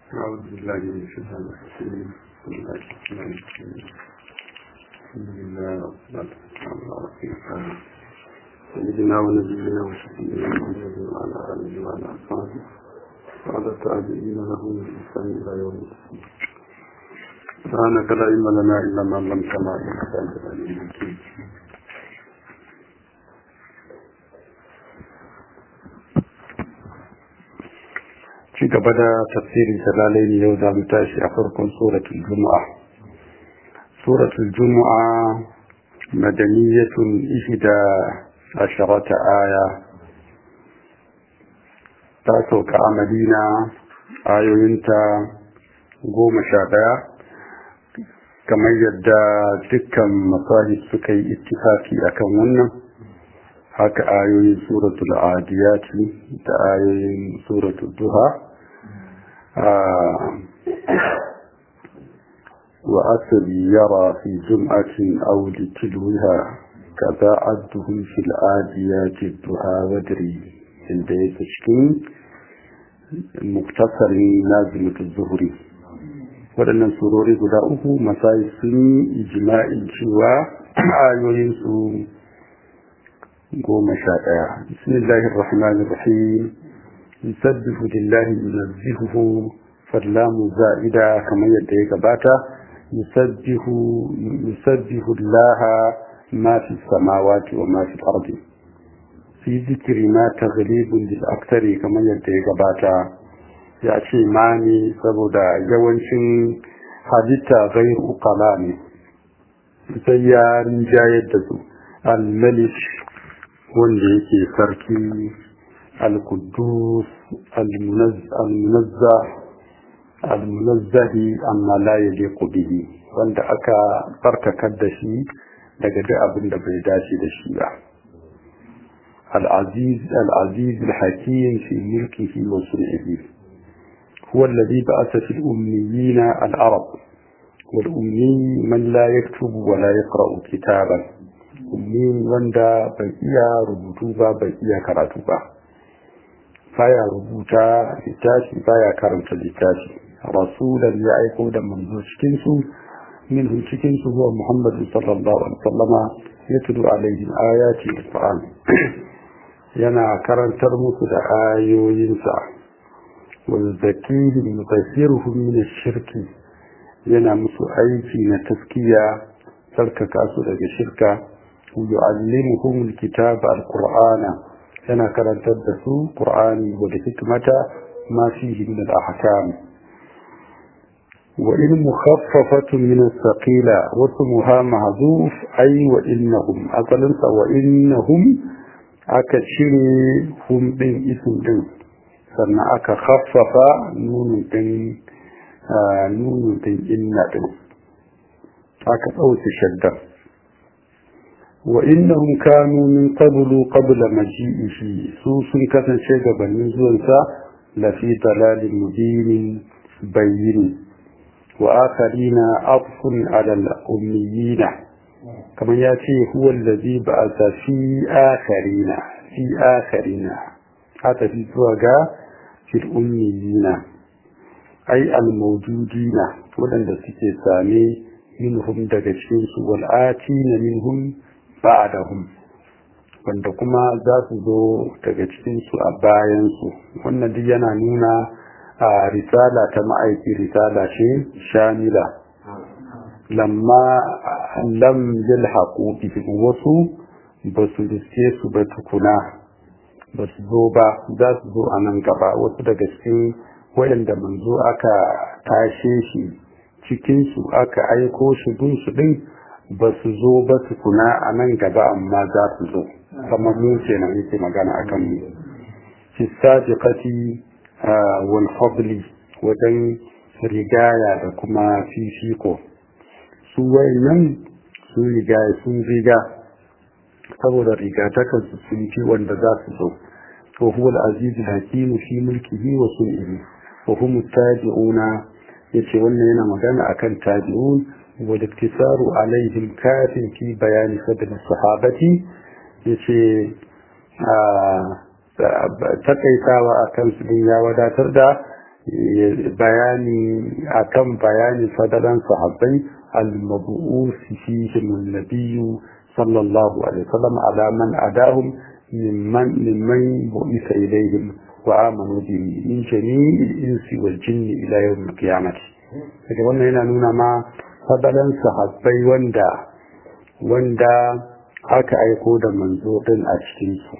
أعوذ بالله من الشيطان الرجيم بسم الله الرحمن الرحيم الحمد لله والصلاة والسلام على رسول الله سيدنا ونبينا وشفيعنا محمد وعلى آله وعلى أصحابه وعلى التابعين له من إحسان إلى يوم الدين سبحانك لا علم لنا إلا ما علمتنا إنك أنت العليم الحكيم ci gaba da tafsirin talalai ne yau za mu tashi a farkon suratul juma'a suratul juma'a madaniyatun ihda asharata aya ta sauka a madina ayoyinta goma sha ɗaya kamar yadda dukkan masahib suka yi ittifaki akan wannan haka ayoyin suratul adiyati da ayoyin suratul duha وأثر يرى في جمعة أو لتلوها كذا عدهم في الآديات الدعاء ودري عند يتشكين مختصر لازمة الظهر waɗannan surori guda uku masai sun yi ijima'in cewa ayoyinsu goma sha ɗaya bismillahir rahmanir rahim yusabbihu lillahi yunazzihuhu fallamu za'ida kamar yadda ya gabata yusabbihu yusabbihu laha ma fi samawati wa ma fi ardi fi zikri ma taghlibun lil aktari kamar yadda ya gabata ya ce ma ne saboda yawancin halitta gairu ukala ne sai ya rinjayar da su al-malik wanda yake sarki al-kudus al-munazza al-munazzahi amma la yaliqu bihi wanda aka barkakar da shi daga duk abin da bai dace da shi ba al-aziz al-aziz al-hakim fi mulkihi wa sun'ihi هو الذي بعث في الأميين العرب والأمي من لا يكتب ولا يقرأ كتابا أمي وندا بيئة ربطوبة بيئة كراتوبة فيا ربوتا لتاشي فيا كرمت لتاشي رسولا يعيقو دا منذ شكنسو منهم شكنسو هو محمد صلى الله عليه وسلم يتلو عليهم آيات القرآن ينا كرنتر مسل آيو ينسى ويزكيهم يطهرهم من الشرك yana musu aiki na taskiya tsarkaka su daga shirka yu'allimuhum alkitaba alqur'ana yana karantar da su qur'ani wa da hikmata ma fihi min al-ahkam wa in mukhaffafatun min as-saqila wa ismuha mahdhuf ay wa innahum asalin sa wa innahum aka cire hum din ism din sannan aka khaffafa nunun din nunun din inna din aka ɗauke shaddan wa innahum kanu min qablu qabla maji'ihi su sun kasance gabanin zuwansa la fi dalalin mubinin bayyin wa akharina afun ala al-ummiyina kamar ya ce huwa allazi ba'atha fi akharina fi akharina haka fi zuwa ga fil ummiyina ai al-mawjudina waɗanda suke same minhum daga cikin su wal atina minhum ba'dahum wanda kuma za su zo daga cikin su a bayan su wannan duk yana nuna a risala ta ma'aiki risala ce shamila lamma lam yalhaqu bihim wasu ba su riske su ba tukuna ba su zo ba za su zo a nan gaba wasu daga cikin waɗanda manzo aka tashe shi cikinsu aka aiko shi bin su ɗin ba su zo ba su kuna a nan gaba amma za su zo kamar mu kenan yake magana a kan mu fi sadiqati wal fadli wajen rigaya da kuma fifiko su wayannan sun riga sun riga saboda rigatakan su sun fi wanda za su zo to huwa al-aziz al-hakim fi mulkihi wa sun'ihi wa hum tabi'una yace wannan yana magana akan tabi'un wa iktisaru alaihim kafin fi bayani fadl sahabati yace takaitawa akan su ya wadatar da bayani akan bayani fadalan sahabbai al-mabu'us fihim an-nabiy sallallahu alaihi wasallam ala man adahum mimman mimman bu'isa ilayhim wa amanu bihi min jami'il insi wal jinni ila yawm al-qiyamah daga wannan yana nuna ma fadalan sahabbai wanda wanda aka aiko da manzo din a cikin su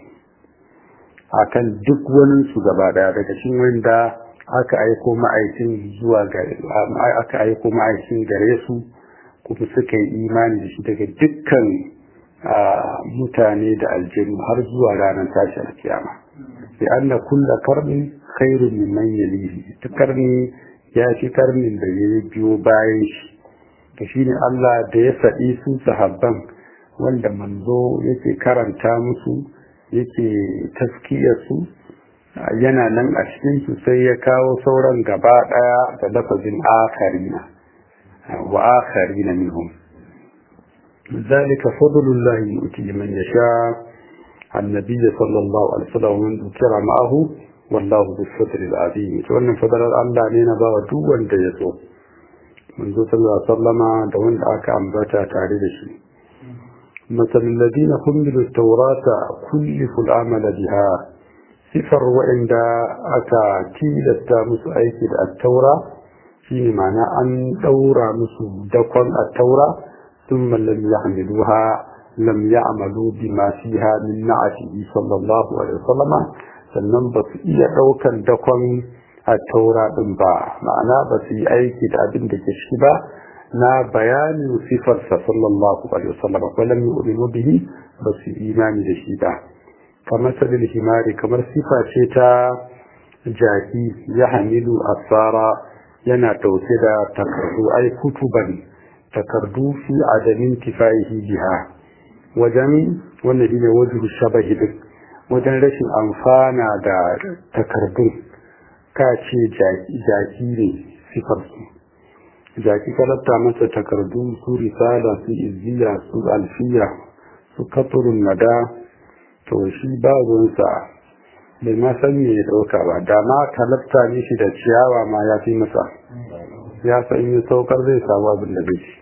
akan duk wani su gaba daya daga cikin wanda aka aiko ma'aikin zuwa gare aka aiko ma'aikin gare su kuma suka yi imani da shi daga dukkan mutane da aljanu har zuwa ranar tashin kiyama bi anna kulla karnin khairun mimman yalihi duk karni ya fi karnin da ya biyo bayan shi to shine Allah da ya faɗi su sahabban wanda manzo yake karanta musu yake taskiyar su yana nan a cikinsu sai ya kawo sauran gaba ɗaya da lafazin akarina wa akarina minhum ذلك فضل الله يؤتي من يشاء النبي صلى الله عليه وسلم ومن ذكر معه والله ذو الفضل العظيم wannan fadalar Allah ne na bawa duk wanda ya so manzo sallallahu alaihi wasallama da wanda aka ambata tare da shi مثل الذين حملوا التوراة كلفوا العمل بها sifar waɗanda aka tilasta musu aiki da attaura shi ne mana an ɗaura musu dakon attaura sun lam yahmiluha lam ya'malu bima fiha min na'atihi sallallahu alaihi wasallama sannan ba su iya ɗaukan dakon attaura ɗin ba ma'ana ba su yi aiki da abin da ke ciki ba na bayanin sifarsa sallallahu alaihi wasallama ko lam yu'minu bihi ba su imani da shi ba kamar sabil himari kamar sifa ce ta jaki ya hamilu asara yana dauke da takardu ai kutuban takardu fi adamin kifaihi biha wajen wannan shine wajen shabahi din wajen rashin amfana da takardun ka ce jaki ne sifar su jaki kalabta masa takardu su risala su izziya su alfiya su katurun nada to shi ba ruwansa bai ma san me ya dauka ba da ma talabta ne shi da ciyawa ma ya fi masa ya san yi saukar zai samu abin da zai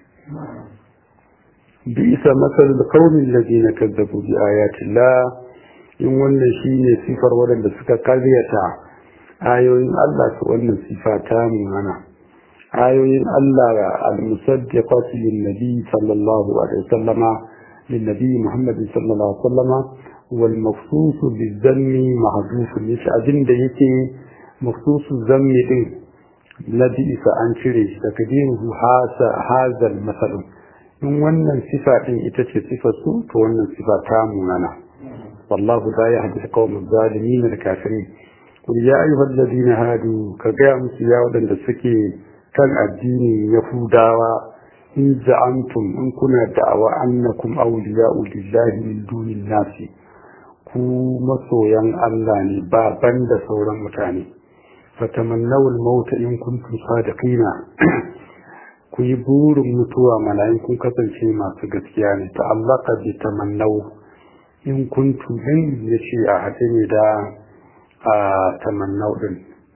bi isa masal da kaunin ladina kazzabu bi ayatillah in wannan shine sifar waɗanda suka karyata ayoyin Allah su wannan sifa ta mana ayoyin Allah al-musaddiqatu lin-nabi sallallahu alaihi wasallama lin-nabi Muhammad sallallahu alaihi wasallama والمخصوص بالذم محذوف مش abin da yake مخصوص الذم din لبئس an cire shi takdiruhu hasa hazal masal in wannan sifa din ita ce sifar su to wannan sifa ta munana wallahu la yahdi qawm zalimin al-kafirin qul ya ayyuhal ladina hadu ka ga musu ya wadanda suke kan addini yahudawa in za'antum in kuna da'awa annakum awliya'u lillahi min dunin nasi ku masoyan Allah ne ba ban da sauran mutane fatamannawul mauta in kuntum sadiqina ku yi burin mutuwa malayin kun kasance masu gaskiya ne ta'allaka bi tamannaw in kuntum din yace a hade ne da a tamannaw din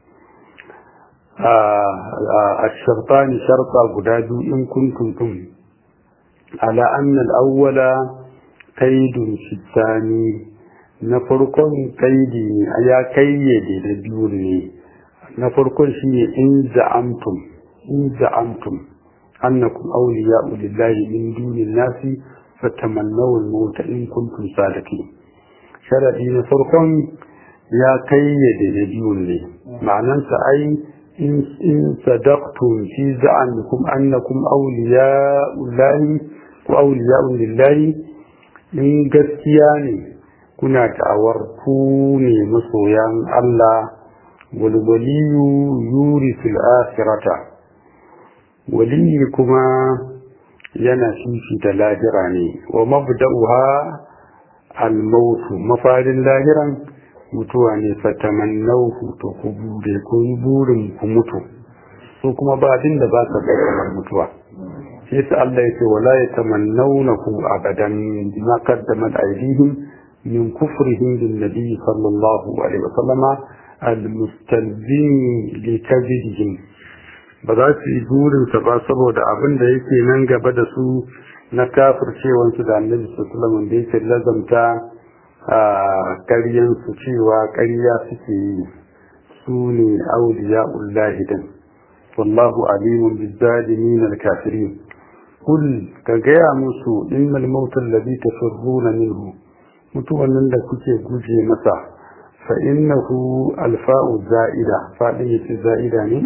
a shartani sharta guda biyu in kuntum tum ala anna al-awwala kaidun shitani na farkon kaidi ne ya kayyade da biyu ne na farkon shi ne in za'amtum in za'amtum annakum awliya'u lillahi min dunin nasi fatamannaw al-maut in kuntum sadiqin sharadi na farkon ya kayyade da biyu ne ma'anansa ai in in sadaqtum fi za'amikum annakum awliya'u lillahi ko awliya'u lillahi in gaskiya ne kuna da'awar ku ne masoyan Allah walwaliyu yuri fil akhirata waliyi kuma yana fifi da lahira ne wa mabda'uha al-maut mafarin lahiran mutuwa ne fatamannauhu to ku bude ku yi burin ku mutu su kuma ba abin da ba sa kamar mutuwa sai sa Allah yake wala yatamannawnahu abadan bima qaddamat aydihim من كفرهم بالنبي صلى الله عليه وسلم almustalzimi likazidihim ba za su yi burinsa ba saboda abin da yake nan gaba da su na kafircewansu da annabi sallallahu da yake lazamta a ƙaryansu cewa ƙarya suke yi su ne auliya ullahidan wallahu alimun bizzalimin alkafirin kul ka gaya musu innal mautal ladhi tafirruna minhu mutuwan nan da kuke guje masa fa innahu alfa'u za'ida fadin yace za'ida ne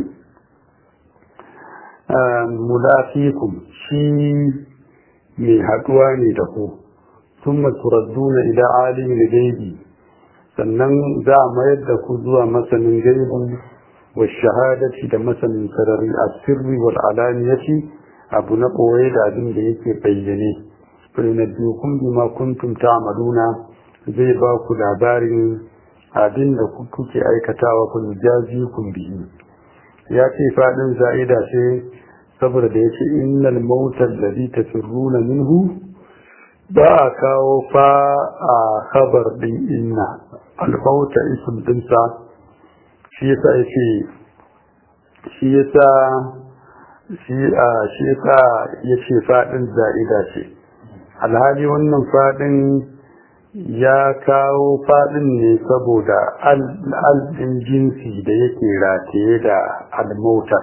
mulafikum shi mai haduwa ne da ku thumma turadduna ila alimil ghaibi sannan za a mayar da ku zuwa masanin gaibi wa shahadati da masanin sarari asirri wal alaniyati abu na ɓoye da abin da yake bayyane fainabbiukum bima kuntum ta'maluna zai ba ku labarin abin da kuke aikatawa ku jazi kun bihi ya ce fadin za'ida ce saboda da yace innal mautal ladhi tafirruna minhu ba a kawo fa a khabar din inna al-mauta ism dinsa shi yasa yace shi yasa shi a shi yasa yace fadin za'ida ce alhali wannan fadin ya kawo fadin ne saboda al jinsi da yake rataye da al-mauta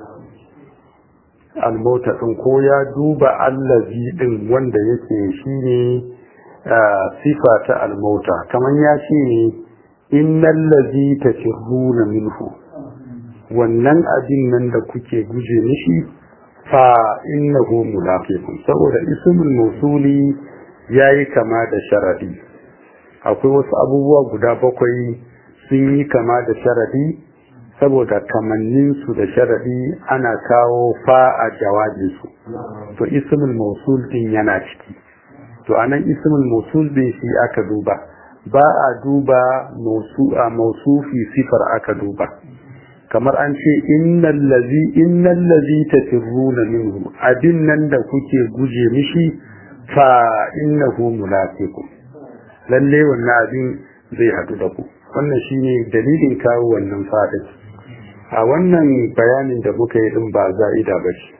al-mauta din ko ya duba allazi din wanda yake shine sifa ta al-mauta kaman ya ce ne innal ladhi tafirruna minhu wannan abin nan da kuke guje mishi fa innahu munafiqun saboda ismul mawsuli yayi kama da sharadi akwai wasu abubuwa guda bakwai sun yi kama da sharadi saboda kamannin su da sharadi ana kawo fa a jawabin su to ismul mawsul din yana ciki to anan ismul mawsul din shi aka duba ba a duba mawsu'a mawsufi sifar aka duba kamar an ce innal ladhi innal ladhi tafirruna minhu abin nan da kuke guje mishi fa innahu munafiqun lalle wannan abin zai hadu da ku wannan shine dalilin kawo wannan fadin a wannan bayanin da muka yi din ba za'ida ba ce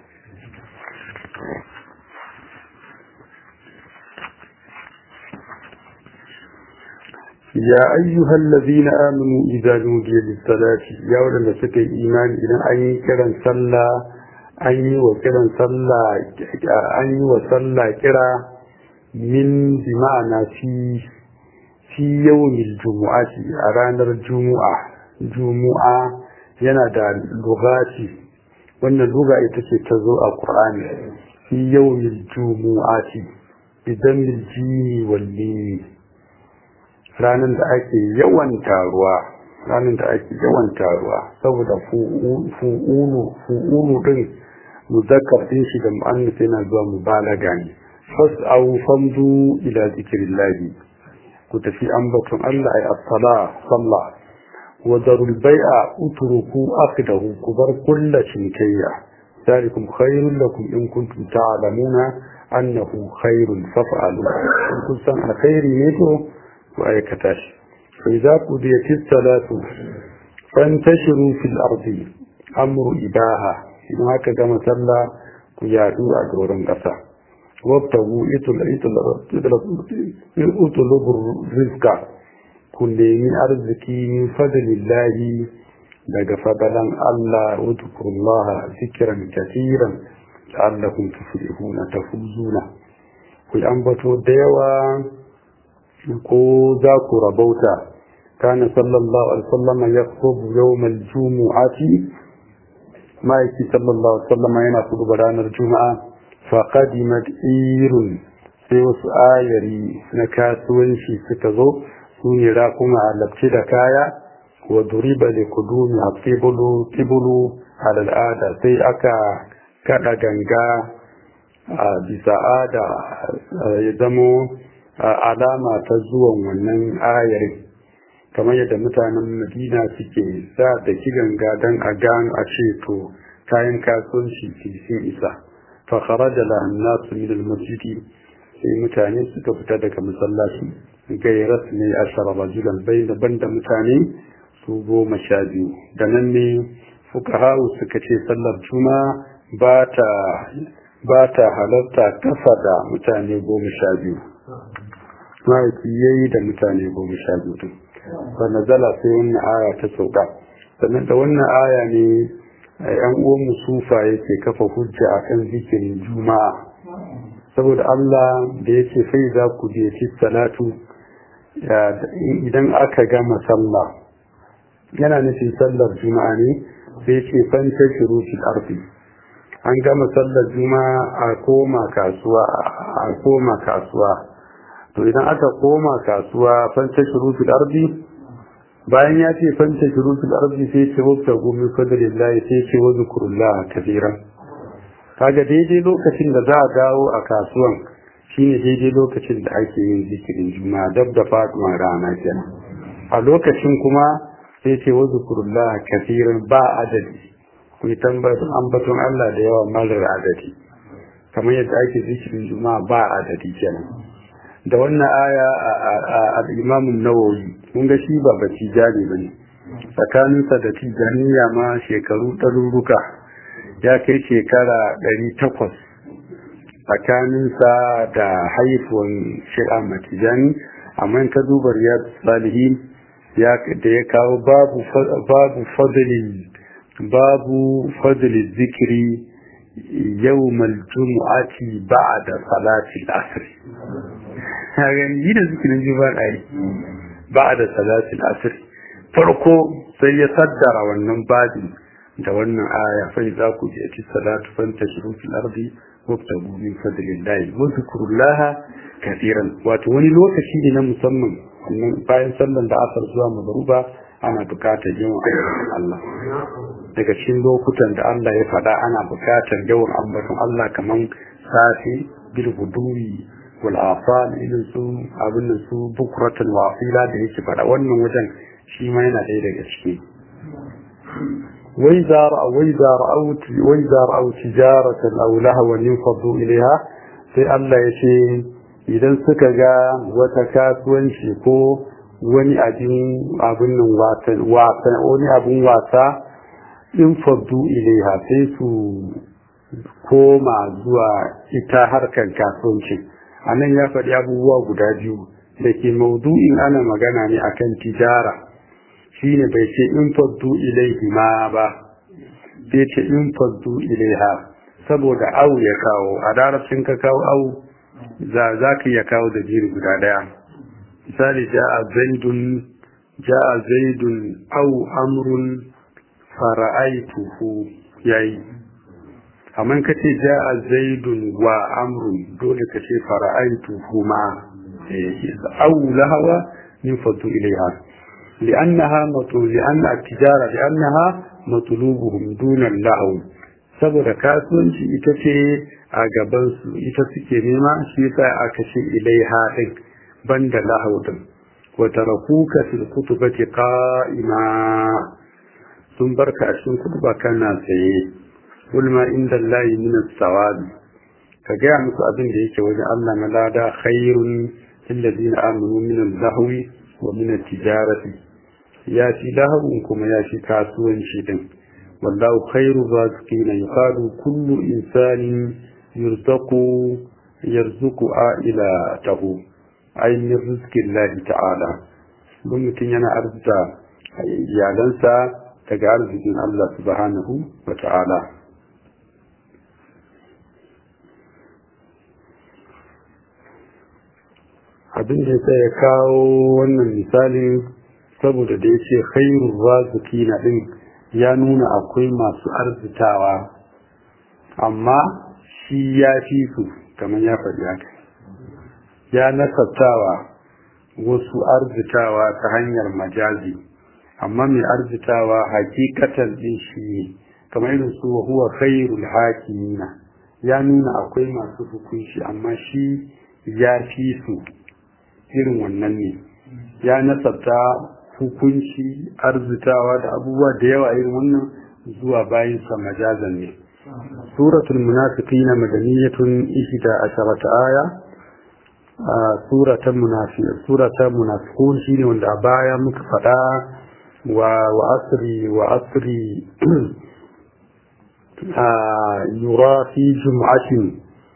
يا أيها الذين آمنوا إذا نودي للصلاة يا ولد سكي إيمان إذا أي كرا صلى أي وكرا صلى أي وصلى كرا من بمعنى في في يوم الجمعة أرانا الجمعة جمعة ينادى اللغات وأن اللغة تتزوء القرآن في يوم الجمعة بدم الجيم والليل ranar da ake yawan taruwa ranar da ake yawan taruwa saboda fu'ulu fu'ulu din muzakkar din shi da mu'annas yana zuwa mubalaga ne fas'au famdu ila zikrillahi ku tafi ambaton Allah ay as-sala salla wa darul bai'a utruku aqdahu ku bar kullu cinkayya ذلكم خير لكم إن كنتم تعلمون أنه خير فافعلوا إن كنتم على خير نيته وآيكة فإذا قضيت الصلاة فانتشروا في الأرض أمر إباها إن هكذا مثلا كيادوا أدورا قصا وابتغوا اطلبوا الرزق كل من أرزقي من فضل الله daga fadalan Allah wadkurullaha zikran katiran la'allakum tuflihuna tafuzuna ku ambato da yawa ko za ku rabauta kana sallallahu alaihi wasallam ya kubu yawmal jumu'ati ma'aiki sallallahu alaihi wasallam yana kudu ranar juma'a fa qadimat irun sai wasu ayari na kasuwanci suka zo su ne rakuma a labci da kaya wa duriba da kudumi a tibulu tibulu a al'ada sai aka kada ganga a bisa ada ya zamo alama ta zuwan wannan ayarin kamar yadda mutanen madina suke sa da ganga don a gano a ce to kayan kasuwanci sun isa fa kharaja lahan nasu min al-masjidi sai mutane suka fita daga masallaci gairas ne ashara rajulan bai daban da mutane su goma sha biyu da nan ne fukahawu suka ce sallar juma ba ta ba ta halarta kasa da mutane goma sha biyu ma'aiki ya yi da mutane goma sha biyu din ba na zala sai wannan aya ta sauka sannan da wannan aya ne yan uwan musufa yake kafa hujja akan zikirin juma'a saboda Allah da yake sai za ku je ci salatu idan aka gama sallah yana nufin sallar juma'a ne sai ce fanta shiru fil ardi an gama sallar juma'a a koma kasuwa a koma kasuwa to idan aka koma kasuwa fanta shiru fil ardi bayan ya ce fanta shiru fil ardi sai ce wabta gumi fadlillahi sai ce wa zikrullah kafiran kaga daidai lokacin da za a dawo a kasuwan shine daidai lokacin da ake yin zikirin juma'a dab da faduwar rana kenan a lokacin kuma sai ce wa zikrullah kafiran ba adadi ku yi tambayin ambaton Allah da yawa marar adadi kamar yadda ake zikirin juma'a ba adadi kenan da wannan aya a al-Imam an-Nawawi mun ga shi ba baci jari bane tsakaninsa da tijaniya ma shekaru ɗaruruka ya kai shekara ɗari takwas tsakaninsa da haifuwan shi'a matijani amma ka duba riyar salihin da ya kawo babu fadli babu fadli zikiri yawmal jumu'ati ba'da salati al-asr hagan yi da zikirin juma'a ai ba'da salati al-asr farko sai ya saddara wannan babin da wannan aya fa za ku je ci salatu fanta shiru fil ardi wabtagu min fadlillahi wa zikrullaha kathiran wato wani lokaci ne na musamman bayan sallan da asar zuwa magruba ana bukatar yawan Allah daga cikin lokutan da Allah ya faɗa ana bukatar yawan ambaton Allah kaman safi bil huduri wal afal irin su abin su bukratan wasila da yake faɗa wannan wajen shi ma yana ɗaya daga ciki وإذا رأوا وإذا رأوا وإذا رأوا تجارة أو لهوا ينفضوا إليها في الله يشي إذا سكجا وتكاسون شيكو wani abin abin nan wasa wani abin wasa in faddu ilaiha sai su koma zuwa ita harkar kasuwanci a nan ya faɗi abubuwa guda biyu da ke maudu'in ana magana ne akan tijara shine bai ce in faddu ilaihi ma ba sai ce in faddu ilaiha saboda au ya kawo a larabcin ka kawo au za ka iya kawo da jiri guda daya misali ja'a zaidun ja'a zaidun au amrun fara'aituhu yayi amma ka ce ja'a zaidun wa amrun dole ka ce fara'aituhu ma au lahawa min faddu ilaiha لأنها مطلوب لأن التجارة لأنها مطلوبهم دون اللهو saboda kasuwanci ita ce a gabansu ita suke nema shi yasa aka ce ilaiha din banda lahau din wa tarakuka fil kutubati qa'ima sun barka a cikin kutuba kana tsaye kul ma inda Allah min as-sawab ka ga musu abin da yake wajen Allah na lada khairun lil ladina amanu min al-lahwi wa min at-tijarati ya fi lahawun kuma ya fi kasuwanci din wallahu khairu raziqina yuqalu kullu insanin yurzaku yarzuku ila tahu ay min rizqillahi ta'ala don mutum yana arzuta iyalansa daga arzikin Allah subhanahu wa ta'ala abin da ya kawo wannan misalin saboda da ya ce khairun raziki na ɗin ya nuna akwai masu arzitawa amma shi ya fi su kamar ya faɗi haka ya nasabtawa wasu arzitawa ta hanyar majazi amma mai arzitawa hakikatan ɗin shi ne kamar irin su wa huwa khairul hakimina ya nuna akwai masu hukunci amma shi ya fi su irin wannan ne ya nasabta hukunci arzitawa da abubuwa da yawa irin wannan zuwa bayan sa majazan ne suratul munafiqin madaniyatun ihda asharata aya suratul munafiq suratul munafiqun shine wanda a baya muka faɗa وعصري وعصري آه يرى في جمعة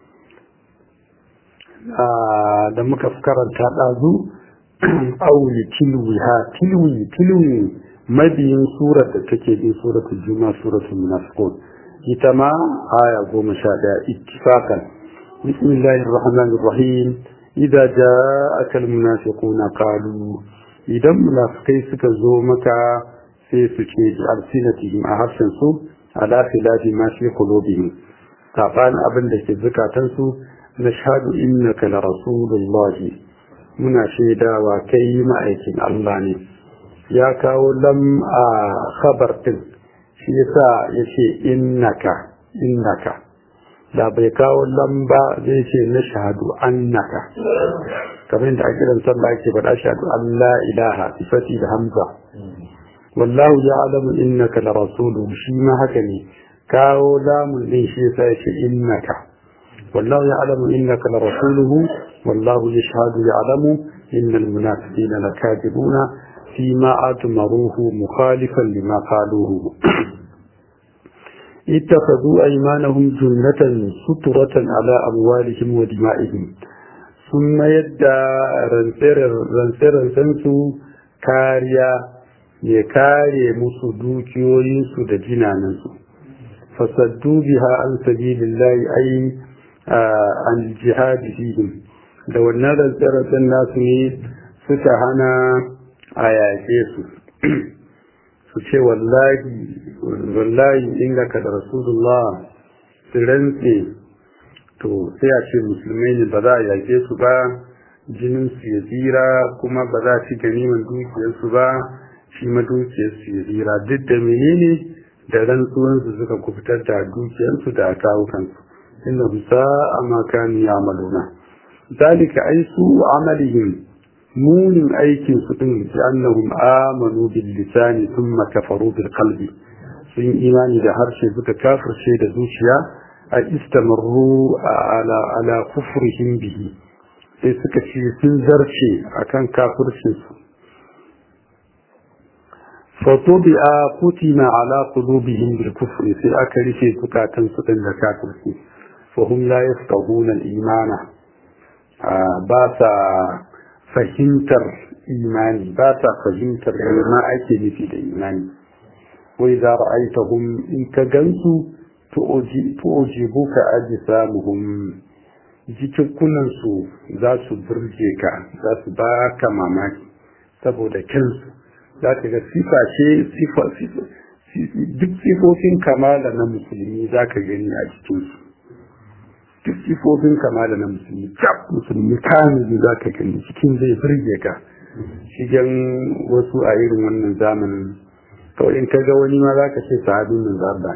آه da muka karanta ɗazu auli tilwi ha tilwi tilwi mabiyin surar da take bin suratul juma suratul munafiqun ita ma aya goma sha ɗaya ittifaqan bismillahir rahmanir rahim idza ja'aka almunafiquna qalu idan munafikai suka zo maka sai su ce bi alsinatihim a harshen su ala khilafi ma fi qulubihim saban abin da ke zukatan su nashhadu innaka la rasulullahi muna shaidawa kai ma'aikin Allah ne ya kawo lam a khabar din shi yasa yace innaka innaka da bai kawo lamba zai ce na shahadu annaka kamar da ake dan sallah ake faɗa shahadu Allah ilaha sifati da hamza wallahu ya'lamu innaka la rasuluhu shi ma haka ne kawo lamun din shi yasa yace innaka wallahu ya'lamu innaka la rasuluhu wallahu yashhadu ya'lamu innal munafiqina lakadibuna فيما أتمروه مخالفا لما قالوه اتخذوا أيمانهم جنة سترة على أموالهم ودمائهم ثم يدى رنسر سنسو كاريا يكاري مسدوك وينسو دجنانسو فصدوا بها عن سبيل الله أي آه عن الجهاد فيهم لو أن رنسر الناس suka hana a yaƙe su su ce wallahi wallahi innaka da rasulullah su rantse to sai a ce musulmai ne ba za a yaƙe su ba jinin su ya tsira kuma ba za a ci ganiman dukiyarsu ba shi ma dukiyarsu ya tsira duk da menene da rantsuwansu suka kufitar da dukiyarsu da kawukansu inna bisa a makani ya maluna zalika ai su amalihim munin aikin su din bi annahum amanu bil lisani thumma kafaru bil qalbi sun imani da harshe suka kafirce da zuciya a istamarru ala ala kufrihim bihi sai suka ce sun zarce akan kafircin su fatubi'a kutima ala qulubihim bil kufri sai aka rufe zukatan su din da kafirci fa hum la yafqahuna al imana ba sa fahimtar imani ba ta fahimtar ma ake nufi da imani wai za ra'aitahum in ka gansu tu'ujibu ka aji samuhum jikikunan su za su burge ka za su ba ka mamaki saboda kansu za ka ga sifa ce sifa duk sifofin kamala na musulmi za ka gani a jikinsu duk sifofin kamala na musulmi cap musulmi kamili za ka gani cikin zai birge ka shigen wasu a irin wannan zamanin kawai in ka ga wani ma za ka ce sahabin nan zarba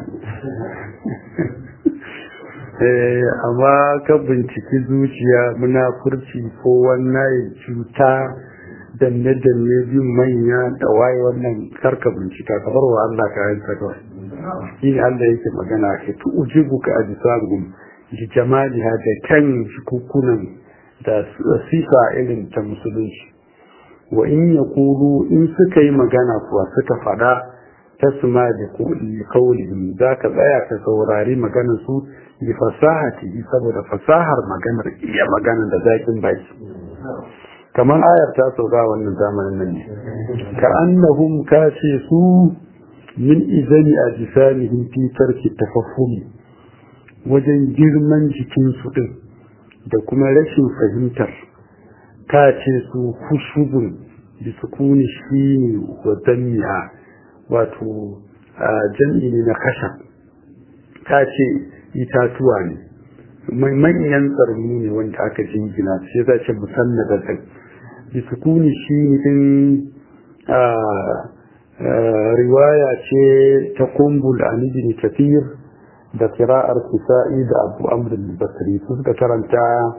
ne amma ka binciki zuciya munafurci ko wannan cuta danne danne bin manya da waye wannan karka bincika ka bar wa Allah ka yanka kawai shi ne Allah yake magana ke tu ujibu ka ajisabum da jamaliha da kan jikukunan da sifa irin ta musulunci wa in ya kulu in suka yi magana kuwa suka fada ta suma da kaulihim za ka tsaya ka saurari maganar su bi fasahati saboda fasahar maganar iya maganar da zakin baki kamar ayar ta sauka wannan zamanin nan ne ka annahum ka ce su min izani a jisanihim fi tarki tafaffumi wajen girman jikinsu ɗin da kuma rashin fahimtar ta ce su kushubun da sukuni shi ne wa danniya wato jam'i ne na kasha ta ce itatuwa ne manyan tsarni ne wanda aka jingina sai za ce musamman da ɗin da sukuni shi ne ɗin riwaya ce ta kumbul a nijini tafiyar da kira'ar kisa'i da abu amrin basri su suka karanta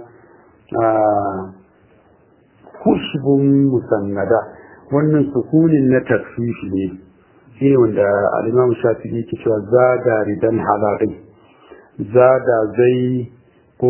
kushbun musannada wannan sukunin na tasfifi ne shi ne wanda al'imam shafi ke cewa zada ridan halarin zada zai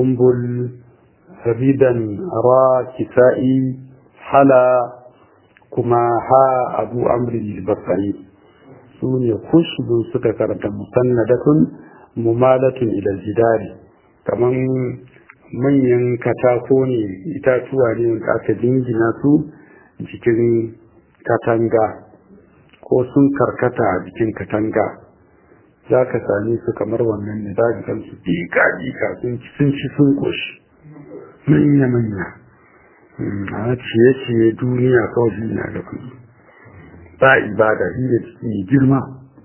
kumbul ridan ra kisa'i hala kuma ha abu amri basari su ne kushbu suka karanta musannadatun mumalatun ila jidari kaman manyan katako ne itatuwa ne da aka jingina su jikin katanga ko sun karkata a jikin katanga za ka sami su kamar wannan ne za ka san su dika-dika sun ci sun koshi manya-manya a ciye-ciye duniya kawai na gaban ba ibada inda ciki girma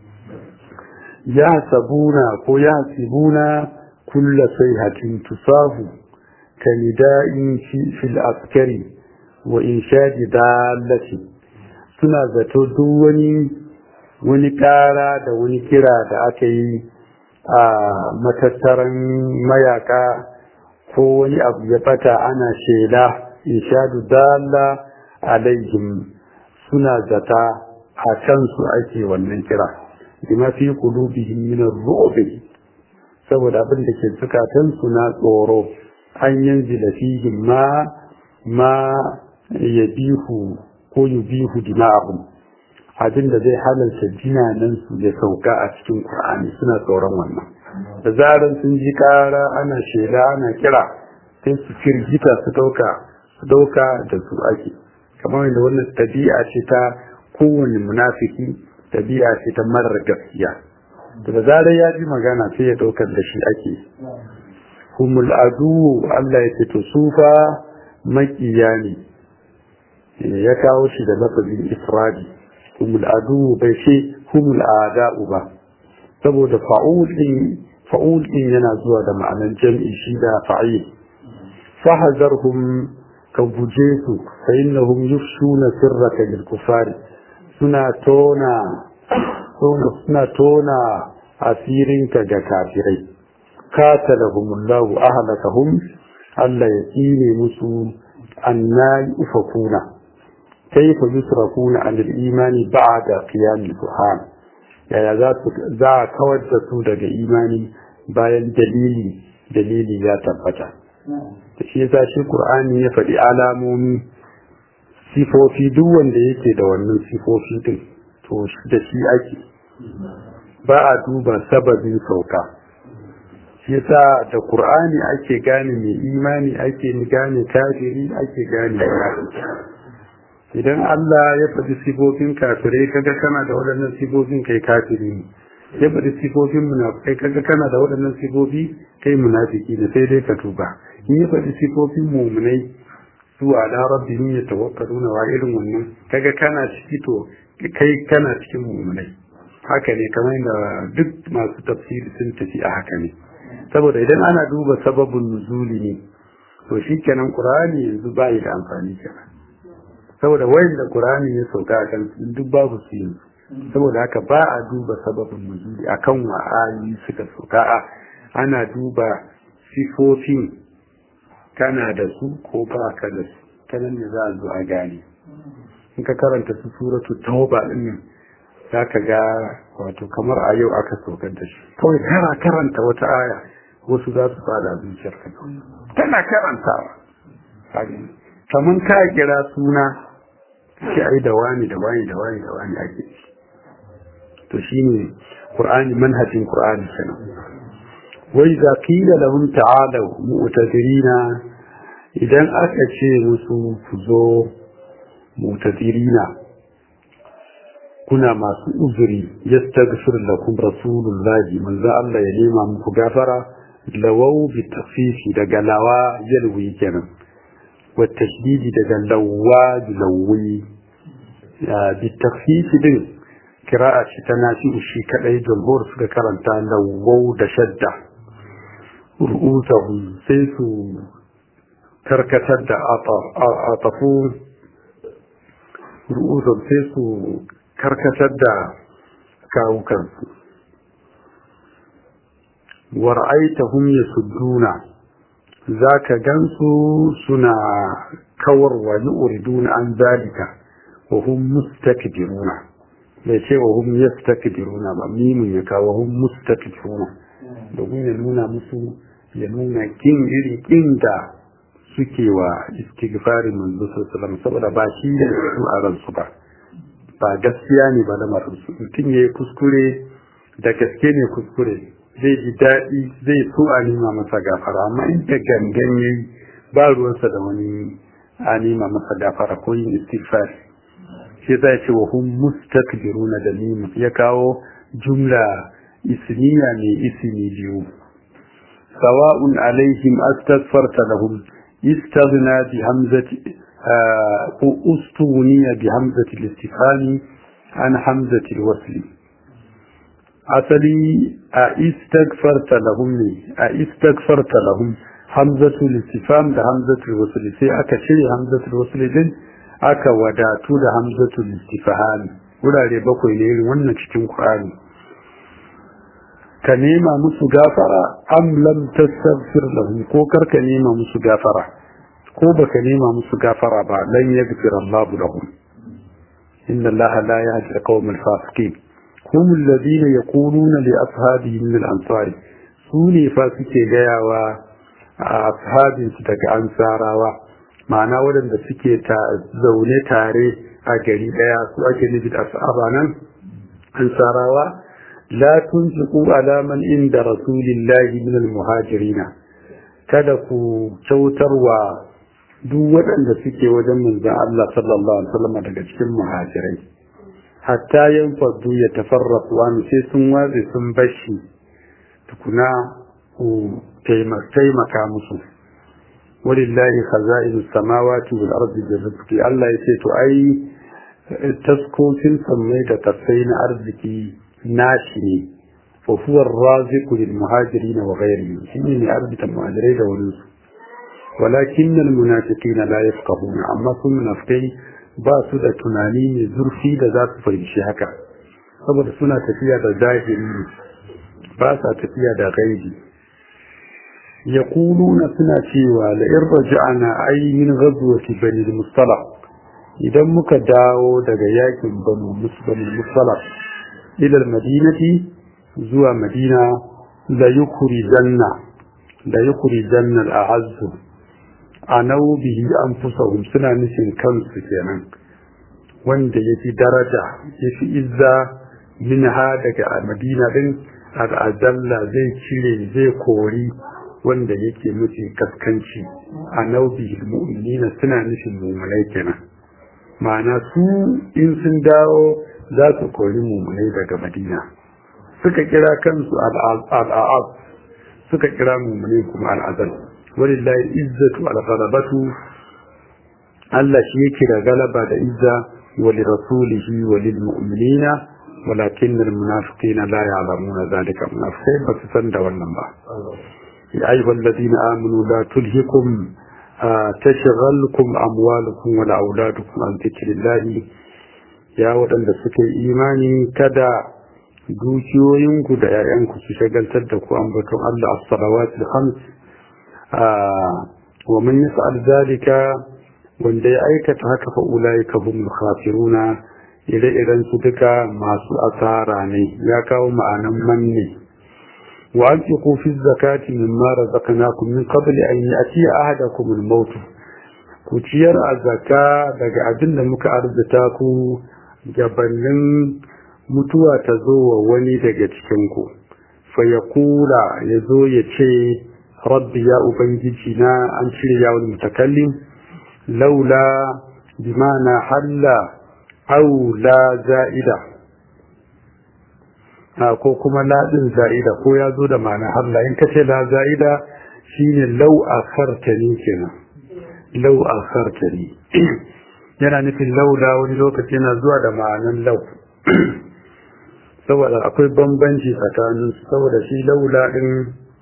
ya sabuna ko ya sibuna kulla sai hatin tusafu ka nida'in fil askari wa inshadi dalati suna zato duk wani wani ƙara da wani kira da aka yi a matattaran mayaka ko wani abu ya bata ana shela inshadu dalla alaihim suna zata a kansu ake wannan kira bima fi qulubihim min ar-ru'b saboda abin da ke zukatan su na tsoro an yanzu da fihim ma ma yabihu ko yubihu dima'ahum abin da zai halarta jinanan su ya sauka a cikin Qur'ani suna tsoron wannan da zaran sun ji kara ana shela ana kira sai su firgita su dauka su dauka da su ake kamar da wannan tabi'a ce ta kowane munafiki tabi'a ce ta marar gaskiya da zarar ya ji magana sai ya daukar da shi ake humul adu Allah ya ce to sufa makiya ne ya kawo shi da lafazin ifradi humul adu bai ce humul ada'u ba saboda fa'ul din fa'ul din yana zuwa da ma'anar jam'i shi da fa'il fahazarhum ka guje su fa innahum yufshuna sirraka lil kufari suna tona suna tona asirinka ga kafirai qatalahumullahu ahlakahum Allah ya tsine musu anna ufakuna kayfa yusrafuna an al-imani ba'da qiyam al-burhan yaya za su za kawar da su daga imani bayan dalili dalili ya tabbata shi yasa shi Qur'ani ya faɗi alamomi sifofi duk wanda yake da wannan sifofi din to da shi ake ba a duba sababin sauka shi yasa da Qur'ani ake gane mai imani ake gane kafiri ake gane munafiki idan Allah ya faɗi sifofin kafirai kaga kana da waɗannan sifofin kai kafiri ne ya faɗi sifofin munafikai kaga kana da waɗannan sifofi kai munafiki ne sai dai ka tuba in ya faɗi sifofin mumunai su ala rabbihim yatawakkaluna wa irin wannan kaga kana ciki to kai kana cikin mumunai haka ne kamar da duk masu tafsiri sun tafi a haka ne saboda idan ana duba sababin nuzuli ne to shikenan qur'ani yanzu bai da amfani kenan saboda wayan da qur'ani ya sauka a kan duk babu su yanzu saboda haka ba a duba sababin nuzuli akan wa ayoyi suka sauka a ana duba sifofin kana da su ko ba ka da su ta nan ne za a zo a gane in ka karanta su suratu tauba din nan za ka ga wato kamar a yau aka saukar da shi kawai kana karanta wata aya wasu za su fada zuciyar ka tana karantawa kamar ka kira suna shi ai da wani da wani da wani da wani ake to shine qur'ani manhajin qur'ani kenan wai za qila lahum ta'alu mu'tadirina idan aka ce musu ku zo mu'tadirina kuna masu uzuri yastaghfir lakum rasulullahi manzo Allah ya nema muku gafara lawau bi tafifi daga lawa yalwi kenan wa tashdidi daga lawa bi lawi bi tafifi din kira'a shi ta nafi shi kadai jumhur suka karanta lawau da shadda ru'usahum sai su karkatar da atafu ru'usahum sai su karkatar da kawukansu war'aitahum yasudduna zaka gansu suna kawarwa yuriduna an zalika wa hum mustakbiruna bai ce wa hum yastakbiruna ba mimun ya kawo hum mustakbiruna domin ya nuna musu ya nuna kin iri kin da suke wa istighfarin manzo sallallahu saboda ba shi ne su a ransu ba ba gaskiya ne ba lamarin su mutum ya yi kuskure da gaske ne kuskure zai ji daɗi zai so a nima masa gafara amma in da gangan ya yi ba ruwansa da wani a nima masa gafara ko yin istighfar shi zai ce wa hum mustakbiruna da nima ya kawo jumla isniya mai isini biyu sawa'un alaihim astaghfarta lahum istaghna bi hamzati ko ustuniya bi hamzati al-istifhami an hamzati al-wasl asali a istaghfarta lahum ne a istaghfarta lahum hamzatu al-istifham da hamzatu al-wasl sai aka cire hamzatu al-wasl din aka wadatu da hamzatu al-istifham wurare bakwai ne irin wannan cikin Qur'ani ka nema musu gafara am lam tastaghfir lahum ko karka nema musu gafara ko baka nema musu gafara ba lan yaghfir Allahu lahum inna Allah la yahdi al-qawm al-fasiqin hum alladhina yaquluna li ashabihim min al-ansar sune fa suke gayawa a ashabin su daga ansarawa ma'ana waɗanda suke ta zaune tare a gari daya su ake nufi da asaba nan ansarawa la tunfiqu ala man inda rasulillahi min al-muhajirina kada ku kyautarwa duk waɗanda suke wajen manzon Allah sallallahu alaihi wasallam daga cikin muhajirai hatta yan fadu ya tafarrafu an sai sun watsi sun bashi tukuna ku taimaka musu walillahi khaza'inus samawati wal ardi bi rizqi Allah yace to ai taskokin sammai da tafai na arziki nashi ne wa huwa ar-raziqu lil muhajirin wa ghayrihim shine ne arzikin muhajirai da wani su walakin al munafiqina la yafqahuna amma sun munafikai ba su da tunani mai zurfi da za su fahimci haka saboda suna tafiya da zahiri ba sa tafiya da gaibi yaquluna suna cewa la in raja'na ay min ghazwati bani al-mustalaq idan muka dawo daga yakin banu musbani mustalaq ila al-madinati zuwa madina la yukhrijanna la yukhrijanna al-a'azzu anau bihi anfusahum suna nufin kansu kenan wanda yafi daraja yafi izza minha daga madina din al-azalla zai cire zai kori wanda yake nufi kaskanci anau bihi al-mu'minina suna nufin mu'minai kenan ma'ana su in sun dawo za su kori mu'minai daga madina suka kira kansu al-a'az suka kira mu'minai kuma al-azal walillahi izzatu al-ghalabatu Allah shi yake da galaba da izza wa li rasulihi wa lil mu'minina walakin al-munafiqina la ya'lamuna dhalika munafiqai ba su san da wannan ba ya ayyuhal ladina amanu la tulhikum tashghalkum amwalukum wa auladukum an dhikrillah ya wadanda suka yi imani kada dukiyoyinku da 'ya'yanku su shagaltar da ku ambaton Allah as-salawatul khams wa man yaf'al zalika wanda ya aikata haka fa ulaika humul khasiruna ire-iren su duka masu asara ne ya kawo ma'anan manne wa anfiqu fi zakati mimma razaqnakum min qabli an ya'ti ahadakum al-maut ku ciyar a zakka daga abin da muka arzuta ku gabanin mutuwa ta zo wa wani daga cikin ku fa yaqula yazo ya ce rabbi ya ubangiji na an cire yawon mutakallim laula bimana halla au la za'ida ko kuma ladin za'ida ko ya zo da ma'ana halla in kace la za'ida shine lau akhartani kenan lau akhartani yana nufin laula wani lokaci yana zuwa da ma'anan lau saboda akwai bambanci tsakanin saboda shi laula din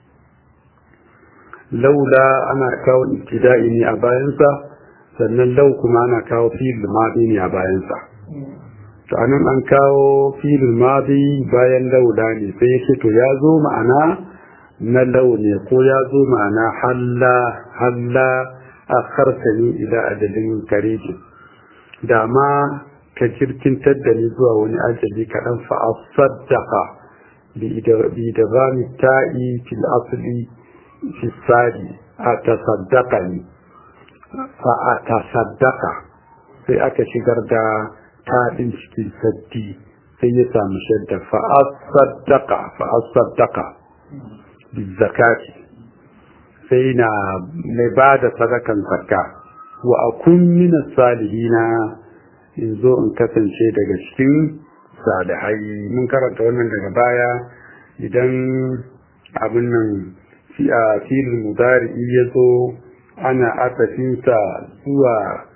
laula ana kawo ibtida'i ne a bayansa sannan lau kuma ana kawo fi'il madi ne a bayansa to anan an kawo fi'il madi bayan laula ne sai yake to ya zo ma'ana na lau ne ko ya zo ma'ana halla halla akhartani ila ajalin kareji da ma ka jirkintar da ni zuwa wani ajali kaɗan fa asaddaqa bi idghami ta'i fil asli fi sadi a tasaddaqani fa'atasaddaka sai aka shigar da taɗin cikin saddi sai ya samu shadda fa'asaddaka fa'asaddaka bizakati sai na mai ba da sadakan zakka wa akun mina salihina in zo in kasance daga cikin salihai mun karanta wannan daga baya idan abin nan a filin mudari ya zo ana asafinsa zuwa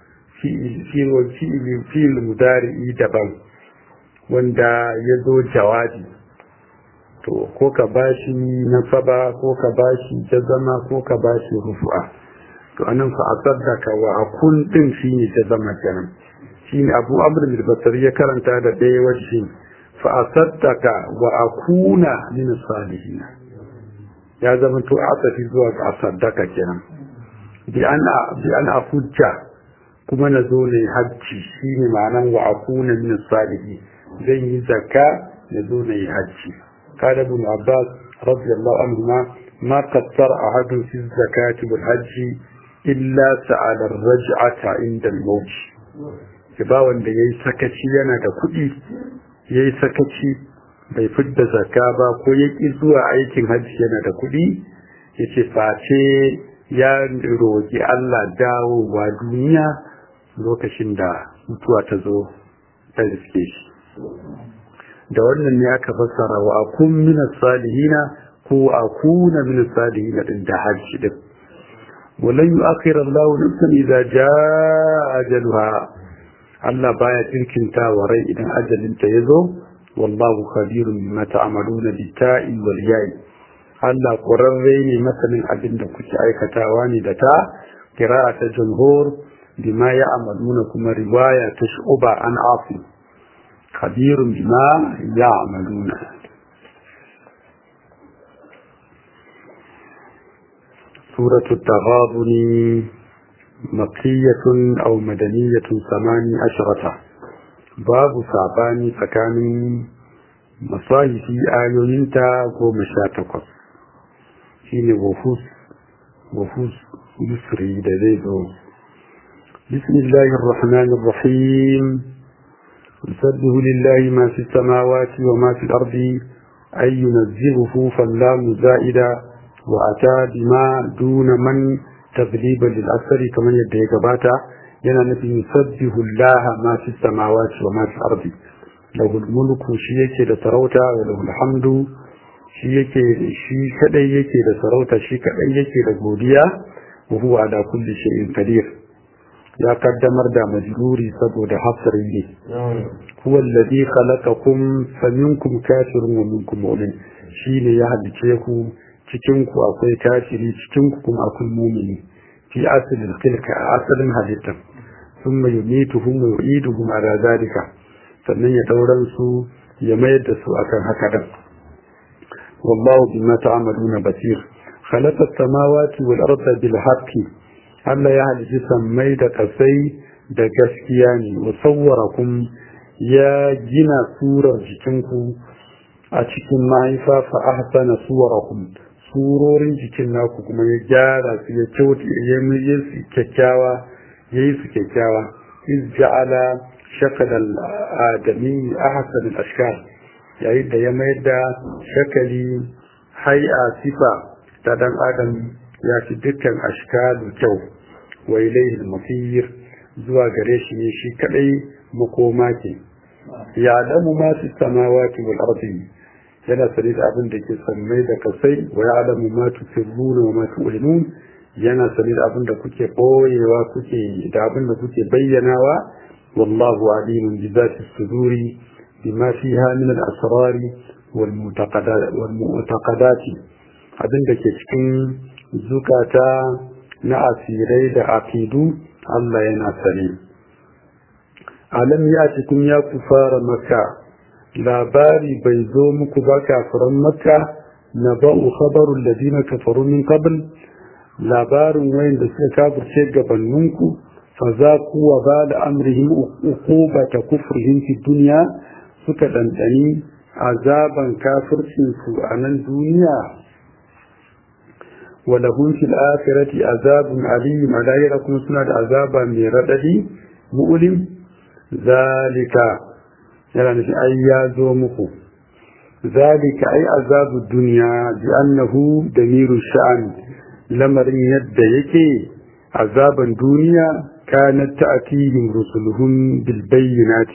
filin mudari daban wanda ya zo jawabi to ko ka bashi nasaba ko ka bashi jazama ko ka bashi rufu'a to anan fa asaddaka wa akun din shine jazama kenan shine Abu Amr al-Basri ya karanta da ɗaya wajhi fa asaddaka wa akuna min salihin ya zama to asafi zuwa ga asaddaka kenan bi an bi an afujja kuma na zo ne hajji shine ma'anan wa akuna min salihin zan yi zakka na zo ne hajji قال ابن عباس رضي الله عنهما ما قصر أحد في الزكاة والحج إلا سأل الرجعة عند الموت ba wanda ya yi sakaci yana da kuɗi ya yi sakaci bai fidda zaka ba ko ya ƙi zuwa aikin hajji yana da kuɗi ya ce face ya roƙi Allah dawowa duniya lokacin da mutuwa ta zo ta riske shi da wannan ne aka fassara wa akun min salihina ko akuna min salihina din da hajji din walan yu'akhir Allah nafsan idza jaa ajaluha Allah baya tinkinta wa rai idan ajalin ta yazo wallahu khabirun bima ta'maluna bi ta'i wal ya'i Allah qurarre ne masanin abin da kuke aikatawa ne da ta qira'a ta jumhur bima ya'maluna kuma riwaya ta shu'ba an afi خبير بما يعملون سورة التغابن مكية أو مدنية ثماني عشرة باب صعباني فكان مصاحف آيوينتا ومشاتقص شين وفوس وفوس يسري دذيذو بسم الله الرحمن الرحيم يسبح لله ما في السماوات وما في الأرض أي ينزهه فاللام زائدة وأتى بما دون من تغليبا للأثر كما يدعي قباتا ينا نبي يسبح الله ما في السماوات وما في الأرض له الملك شيء لسروتا وله الحمد شيء شيء كدai yake da sarauta shi kadai yake da godiya wa huwa ala kulli shay'in qadir ya kaddamar da majruri saboda hasri ne huwa alladhi khalaqakum faminkum kafirun wa minkum mu'min shine ya halice ku cikin ku akwai kafiri cikin ku kuma akwai mu'mini fi aslil tilka asalin halittan thumma yumituhum wa yu'iduhum ala zalika sannan ya dauran su ya mayar da su akan haka dan wallahu bima ta'maluna basir khalaqa as-samawati wal arda bil haqqi Allah ya halici sammai da kasai da gaskiya ne musawwarakum ya gina surar jikinku a cikin mahaifa fa ahsana suwarakum surorin jikin naku kuma ya gyara su ya kyauta ya yi su kyakkyawa ya yi su kyakkyawa iz ja'ala shakal al-adami ahsan al-ashkal yayin da ya mayar da shakali hay'a sifa ta dan adam ya fi dukkan ashkalu kyau wa ilayhi al-masir zuwa gare shi ne shi kadai makoma ke ya alamu ma fi samawati wal ardi yana sani da abin da ke sammai da kasai wa ya alamu ma tusirruna wa ma tu'linun yana sani da abin da kuke boyewa kuke da abin da kuke bayyanawa wallahu alimun bi zati suduri bima fiha min al-asrar wal mu'taqadat abin da ke cikin zukata na asirai da aqidu Allah yana sani alam ya cikin ya ku fara maka labari bai zo muku ba kafiran makka na ba'u khabarul ladina kafaru min qabl labarin wayanda suka kafirce gabaninku fa za ku wa ba da amrihim uqubata kufrihim fi dunya suka dandani azaban kafircin su a nan duniya ولهم في الآخرة عذاب عليم على لكم سنة عذابا من رددي مؤلم ذلك يعني في أي يومكم ذلك أي عذاب الدنيا بأنه دمير الشأن لمرين يد يكي عذاب الدنيا كانت تأتيهم رسلهم بالبينات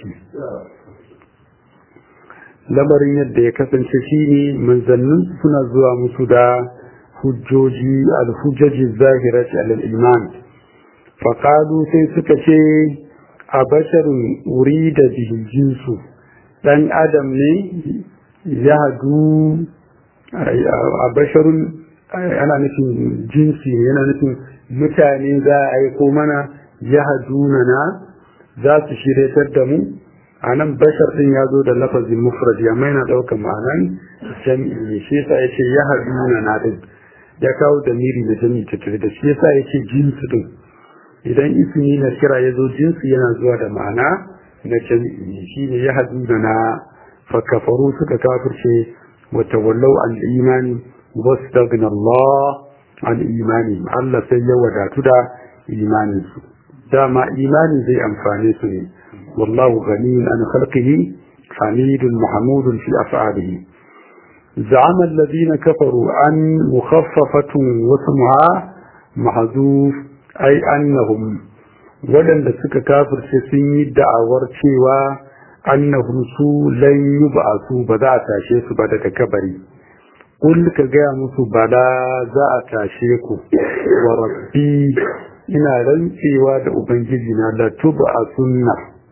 lamarin yadda ya kasance shine manzannin suna zuwa musu da hujjoji alhujjaji zahirati alal iman faqalu sai suka ce a basharun urida bihi jinsu dan adam ne ya hadu a basharun ana nufin jinsi yana nufin mutane za a aiko mana ya haduna na za su shiryatar da mu a nan bashar din ya zo da lafazin mufrad amma yana ɗaukar ma'anan jami'i ne shi yasa ya ce ya haduna na din ya kawo da miri na jami'i tattare da shi yasa ya ce jinsu din idan ismi na kira ya zo jinsi yana zuwa da ma'ana na jami'i ne shi ne ya haduna na fakafaru suka kafirce wata wallau an imani واستغنى الله عن إيمانهم الله سيئ وداتنا إيمانهم دام إيماني زي أنفانيسني والله غني عن خلقه حميد محمود في أفعاله زعم الذين كفروا أن مخففة واسمها محذوف أي أنهم ولن لسك كافر سيسي دعور شيوا أنهم سو لن يبعثوا بدأت شيء بدأت كبري Kul ka gaya musu bala za a tashe ku wa rabbi ina rantsewa da ubangiji na la tuba a sunna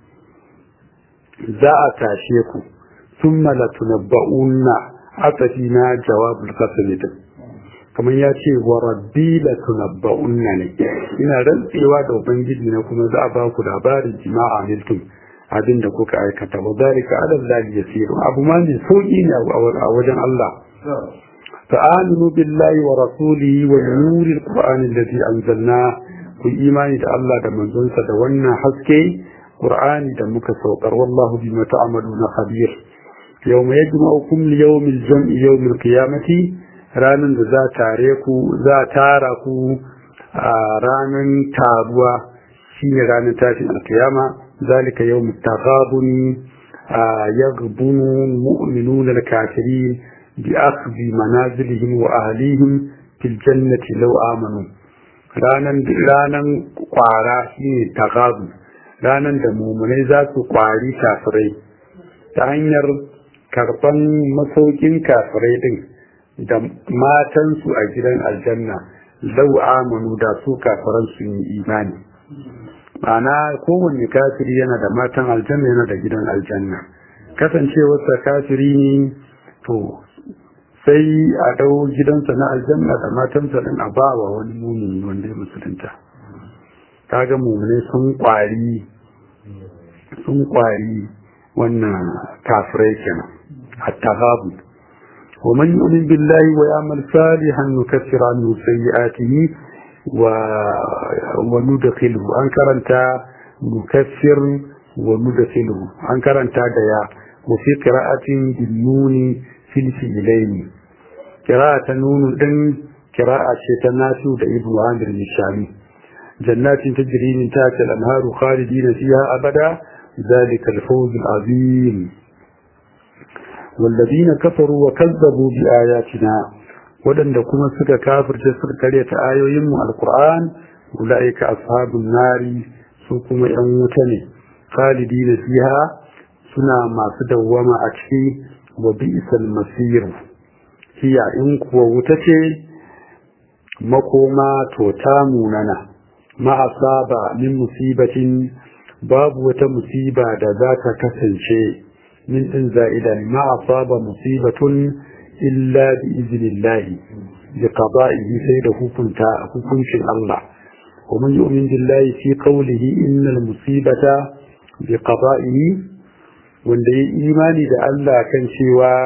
za a tashe ku summa la tunabba'unna atafi na jawabul qasam din kamar ya ce wa rabbi la tunabba'unna ne ina rantsewa da ubangiji na kuma za a ba ku labarin jima'a miltum abin da kuka aikata wa zalika ala Allah yasir abu ma ne sauki ne a wajen Allah فآمنوا بالله ورسوله والنور القرآن الذي أنزلناه في إيمان الله دا منزلت دوانا حسكي قرآن دا مكسوكر والله بما تعملون خبير يوم يجمعكم ليوم الجمع يوم القيامة رانا ذا تاريكو ذا تاركو رانا تابوا شين رانا تاشن القيامة ذلك يوم التغابن يغبن المؤمنون الكافرين بأخذ منازلهم وأهليهم في الجنة لو آمنوا ranan ranan kwara shine tagazu ranan da mumunai za su kwari kafirai ta hanyar karban masaukin kafirai din da matansu a gidan aljanna lau amanu da su kafiran su yi imani ma'ana kowanne kafiri yana da matan aljanna yana da gidan aljanna kasancewarsa kafiri ne to sai a dau gidansa na aljanna da matansa din a ba wa wani mumini wanda ya musulunta kaga mumune sun kwari sun kwari wannan kafirai kenan hatta babu ومن يؤمن بالله ويعمل صالحا نكفر عنه سيئاته و... وندخله أنكرنت نكفر وندخله أنكرنت ديا وفي قراءة بالنون filfilaini kira'a ta nunu din kira'a ce ta nasu da ibnu amir nishami jannatin tajri min tahtiha al-anharu khalidina fiha abada ذلك الفوز العظيم والذين كفروا وكذبوا بآياتنا ودن كما سكا كافر جسر كرية آيوهم القرآن أولئك أصحاب النار سوكما يموتني خالدين فيها سنا ما سدوما أكشي وبئس المصير هي إن ووتتي مقوما توتاموننا ما أصاب من مصيبة باب وتمصيبة ذات كسنشي من إن زائدا ما أصاب مصيبة إلا بإذن الله بقضائه سيده كنت الله ومن يؤمن بالله في قوله إن المصيبة بقضائه wanda ya imani da Allah kan cewa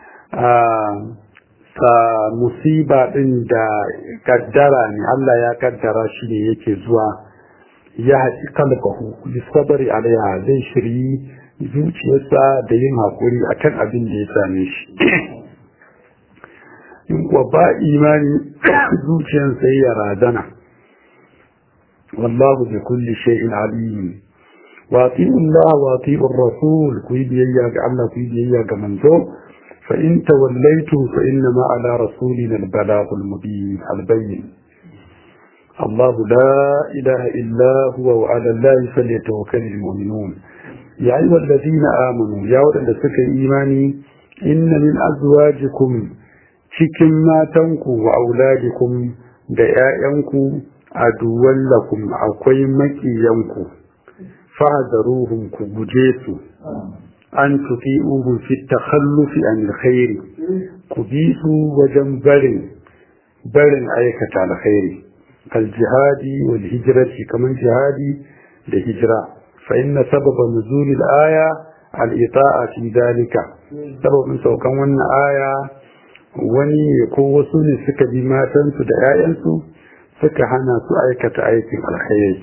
sa musiba din da kaddara ne Allah ya kaddara shi ne yake zuwa ya haɗi kalbahu bisabari alaiha zai shiri zuciyarsa da yin haƙuri akan abin da ya same shi in kuwa ba imani zuciyan sai ya razana wallahu bi kulli shay'in alim wa ati'u Allah wa ati'u ar-rasul ku yi biyayya ga Allah ku yi biyayya ga manzo fa in tawallaytu fa inna ma ala rasulina al-balagh al-mubin al-bayyin الله لا إله إلا هو وعلى الله فليتوكل المؤمنون يا أيها الذين آمنوا يا ولد سكي إيماني إن من أزواجكم cikin matanku wa auladikum da ‘ya'yanku a lakum akwai makiyanku, fahadaruhum ku guje su, an tufi uhu fi takhallufi an alkhairi, ku bi su wajen barin barin aikata alkhairi, kal jihadi wal hijirati kamar jihadi da hijira, fa inna sababa nuzulil aya al-ita'a fi dalika, sababin saukan wannan aya wani ko wasu ne suka bi matansu da 'ya'yansu suka hana su aikata aikin alkhairi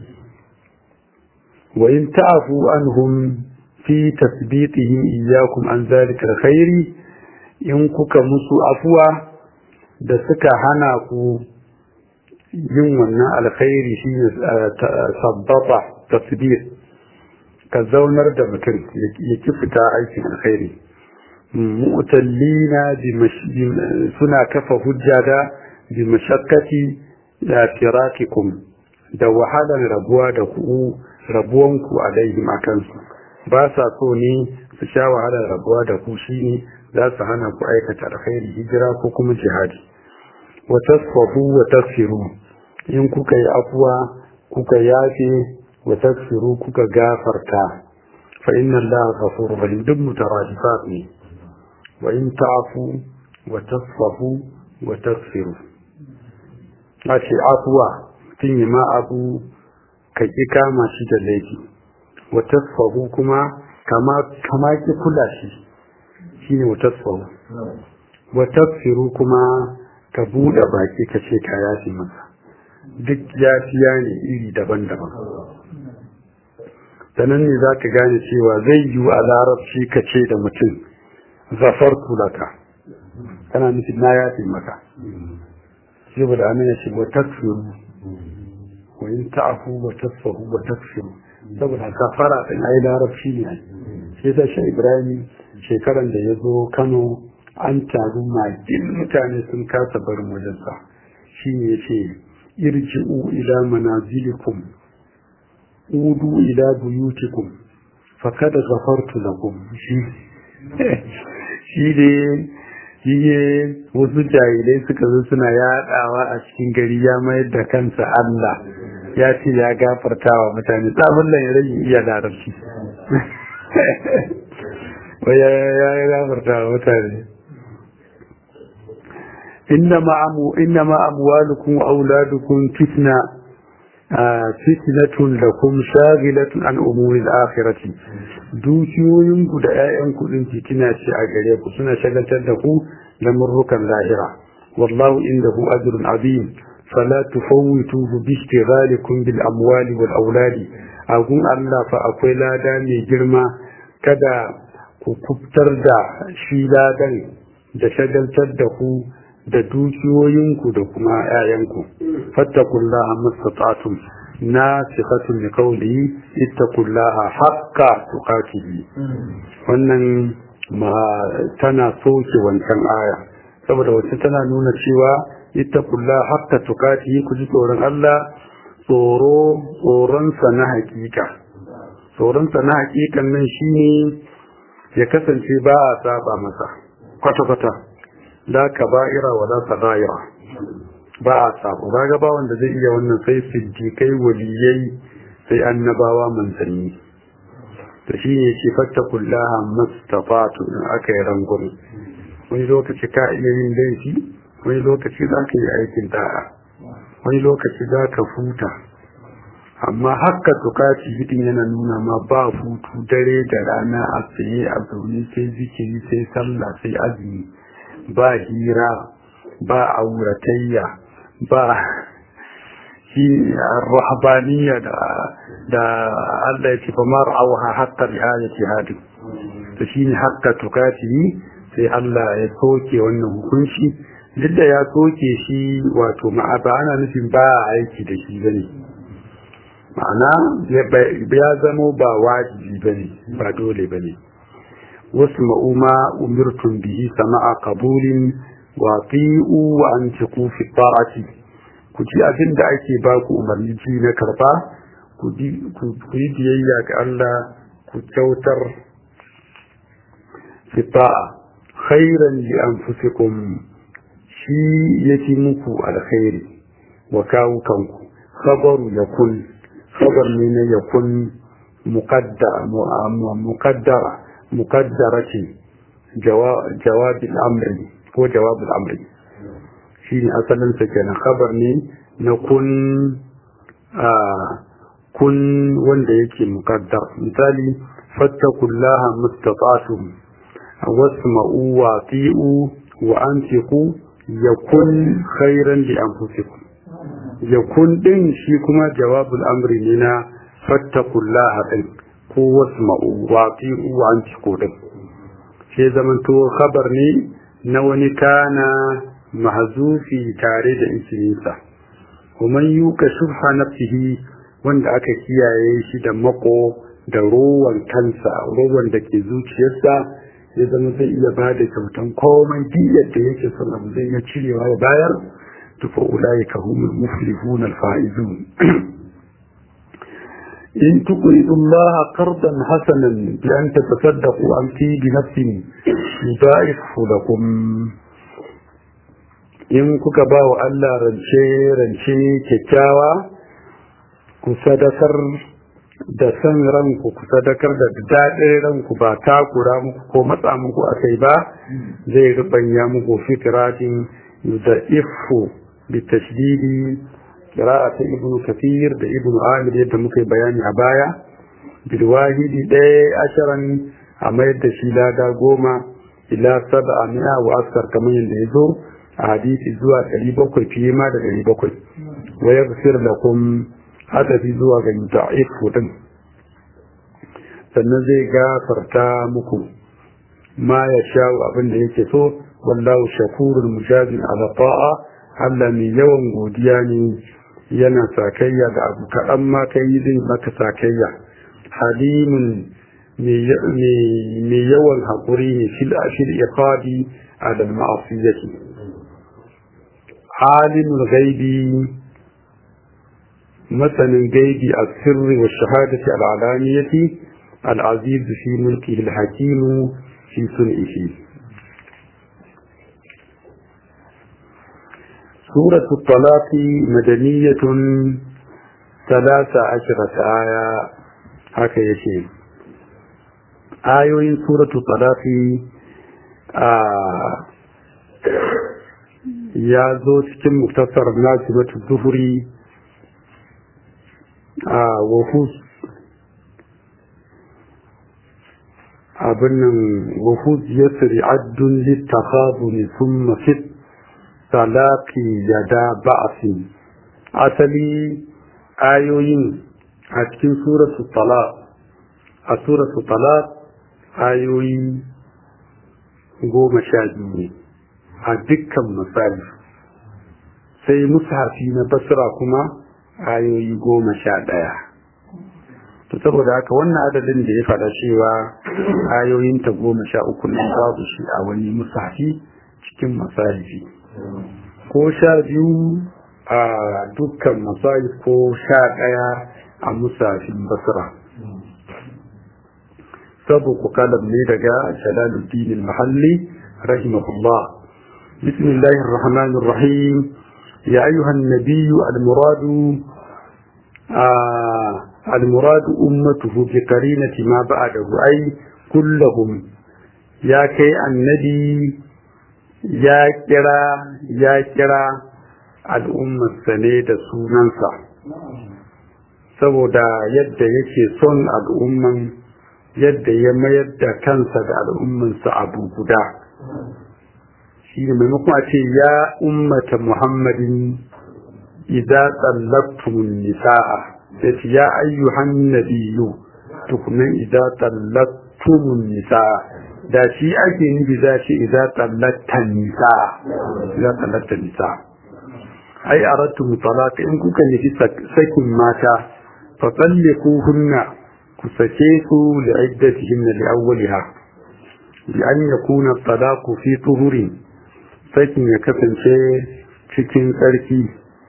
wa in ta'fu anhum fi tasbitihim iyyakum an zalika alkhairi in kuka musu afuwa da suka hana ku yin wannan alkhairi shine sabbata tasbit ka zaunar da mutum ya ki fita aikin alkhairi mu'tallina suna kafa hujja da bi mashakkati da firakikum da wahalar rabuwa da ku rabuwanku alaihim akan su ba sa so ne su sha wahalar rabuwa da ku shine za su hana ku aikata alkhairi hijira ko kuma jihadi wa tasfahu wa tasfiru in kuka yi afuwa kuka yafe wa tasfiru kuka gafarta fa inna allaha ghafurur rahim duk mutaradifat ne وإن تعفوا وتصفحوا وتغفروا أشي عفوا تني ما أبو كي كاما شي دليكي وتصفحوا كما كما كما كل شيء شيني وتصفحوا وتغفروا كما كبود باكي كشي كياسي مسا duk yafiya ne iri daban-daban sanan ne za ka gane cewa zai yi a larabci ka ce da mutum zafartu laka kana nufin na yafi maka shi ba da amina shi wa takfiru wa in ta'afu wa tasfahu wa takfiru saboda kafara din ai larabci ne sai ta shi ibrahim shekaran da ya zo kano an taru magin mutane sun kasa barin wajensa shi ne ce irji'u ila manazilikum udu ila buyutikum fakad ghafartu lakum shi shi ne shi ne wasu jahilai suka zo suna yaɗawa a cikin gari ya mayar da kansa Allah ya ce ya gafarta wa mutane tsabin lan ya rage iya larabci ya gafarta wa mutane إنما أموالكم وأولادكم فتنة fitnatun lakum shagilatun an umuri al-akhirati dukiyoyinku da 'ya'yanku din fitina ce a gare ku suna shagaltar da ku da murrukan lahira wallahu indahu ajrun azim fala tufawwituhu bi ishtighalikum bil amwali wal auladi agun Allah fa akwai lada mai girma kada ku kubtar da shi ladan da shagaltar da ku da dukiyoyinku da kuma 'ya'yanku fattakullaha mastata'tum nasifatun li qawli ittaqullaha haqqa tuqatihi wannan ma tana soke wancan aya saboda wacce tana nuna cewa ittaqullaha haqqa tuqatihi ku ji tsoron Allah tsoro tsoronsa na hakika tsoronsa na hakikan nan shine ya kasance ba a saba masa kwata-kwata la kaba'ira wa la sagaira ba a sabo kaga ba wanda zai iya wannan sai siddiqai waliyai sai annabawa manzanni to shi ne shi fattakullaha mastafatu in aka yi rangon wani lokaci ka iya yin laifi wani lokaci za ka yi aikin da'a wani lokaci za ka futa amma haka tukaci hidin yana nuna ma ba hutu dare da rana a tsaye a zaune sai zikiri sai sallah sai azumi ba hira ba auratayya ba shi rahabaniya da da Allah ya ce fa mar auha hatta riayati hadi to shine hakka tukati sai Allah ya soke wannan hukunci duk da ya soke shi wato ma'a ba ana nufin ba aiki da shi bane ma'ana ya zamo ba wajibi bane ba dole bane wasu ma'uma umirtum bihi sama'a qabulin wa ti'u wa antiqu fi ta'ati ku ji abin da ake ba ku umarni ji na karba ku yi biyayya ga Allah ku kyautar fi ta'a khairan li anfusikum shi yake muku alkhairi wa kawo kanku khabaru yakun khabar ne na yakun muqaddara muqaddara ce jawabin amri ko jawabin amri shi ne asalin sa kenan khabar ne na kun kun wanda yake muqaddar misali fattakullaha mustata'tum wasma'u wa ti'u wa anfiqu yakun khairan li anfusikum yakun din shi kuma jawabul amri ne na fattakullaha din ko wasma'u wa ti'u wa anfiqu din sai zamanto khabar ne na wani kana mahzufi tare da isiminsa kuma yuka shubha nafsihi wanda aka kiyaye shi da mako da rowan kansa rowan da ke zuciyarsa ya zama zai iya ba da kyautan komai diyar da yake son abu zai iya cirewa ya bayar tufa ulai ka humul muflihun alfaizun in tuqridu Allah qardan hasanan bi an tatasaddaqu an fi bi nafsin yudaifu lakum in kuka ba wa Allah rance rance kyakkyawa ku sadakar da san ranku ku sadakar da daɗin ranku ba takura muku ko matsa muku a kai ba zai rubanya muku fikiratin da ifu bi tashdidi qira'a ta ibnu kathir da ibnu amir yadda muka bayani a baya bil wahidi ɗaya asharan a mayar da shi lada goma ila sab'a mi'a wa askar kamar yadda ya zo a hadisi zuwa ɗari bakwai fiye ma da ɗari bakwai wa yaghfir lakum hadafi zuwa ga da'if din sannan zai gafarta muku ma ya sha'u abin da yake so wallahu shakurul mujazin ala ta'a Allah mai yawan godiya ne yana sakayya da abu kaɗan ma kai zai maka sakayya halimun mai yawan haƙuri ne fil ashir iqabi ala al-ma'asiyati alimul ghaibi مثلا جيد السر والشهادة العلانية العزيز في ملكه الحكيم في صنعه سورة الطلاق مدنية ثلاث عشرة آية هكا يشير آيوين سورة الطلاق آه يا زوج كم مختصر ناسبة الظهري a wafus abin nan wafus ya siri addun littafazu ne sun mafit talaki yada ba'asin asali ayoyin a cikin suratu talaq a suratu talaq ayoyi goma sha biyu ne a dukkan misali sai mushafi na basra kuma ayoyi goma sha ɗaya to saboda haka wannan adadin da ya faɗa cewa ayoyinta goma sha uku nan babu shi a wani musafi cikin masahifi ko sha biyu a dukkan masahif ko sha ɗaya a musafin basra sabu ku kalam ne daga jalaluddin mahalli rahimahullah bismillahir rahmanir rahim يا أيها النبي المراد آه المراد أمته بقرينة ما بعده أي كلهم يا كي النبي يا كرا يا كرا الأمة السنة سونانسا saboda yadda yake son al'umman yadda ya mayar da kansa da al'ummansa abu guda shi ne maimakon a ce ya ummata muhammadin idza tsallaktumun nisa'a sai ce ya ayyuhan nabiyyu tukunan idza tsallaktumun nisa'a da shi ake nufi za shi idan tsallatta nisa idan tsallatta nisa ai arattu mutalaka in kuka nufi sakin mata fa tsalliku hunna ku sake su li iddatihin li awwaliha bi an yakuna talaqu fi tuhurin sakin ya kasance cikin tsarki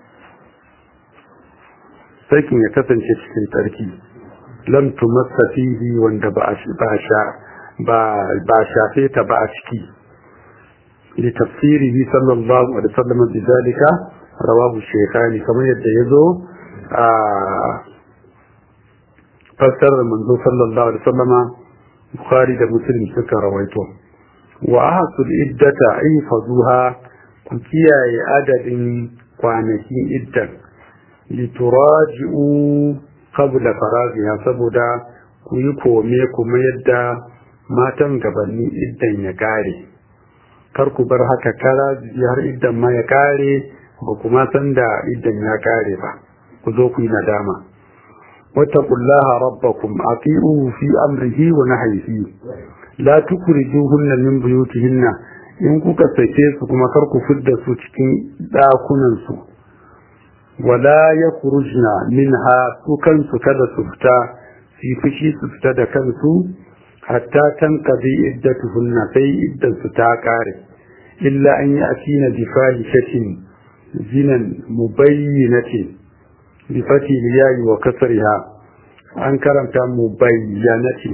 sakin ya kasance cikin tsarki lam tumassa fihi wanda ba ba sha ba ba shafe ta ba a ciki li tafsirihi sallallahu alaihi wasallam bidalika rawahu shaykhani kamar yadda yazo a fassarar manzo sallallahu alaihi wasallama bukhari da muslim suka rawaito wa ahsul iddata ihfazuha ku kiyaye adadin kwanakin iddan lituraji'u qabla faraziha saboda ku yi kome kuma yadda matan gabanni iddan ya kare kar ku bar haka kara har iddan ma ya kare ba kuma san da iddan ya kare ba ku zo ku yi nadama wattaqullaha rabbakum ati'u fi amrihi wa nahyihi la tukrijuhunna min buyutihinna in kuka sake su kuma kar ku fidda su cikin dakunan su wala yakhrujna minha su kansu kada su fita su fushi su fita da kansu hatta tanqadi iddatuhunna sai iddan su ta kare illa an ya'tina bi fahishatin zinan mubayyinatin bi fati liyayi wa kasriha an karanta mubayyanatin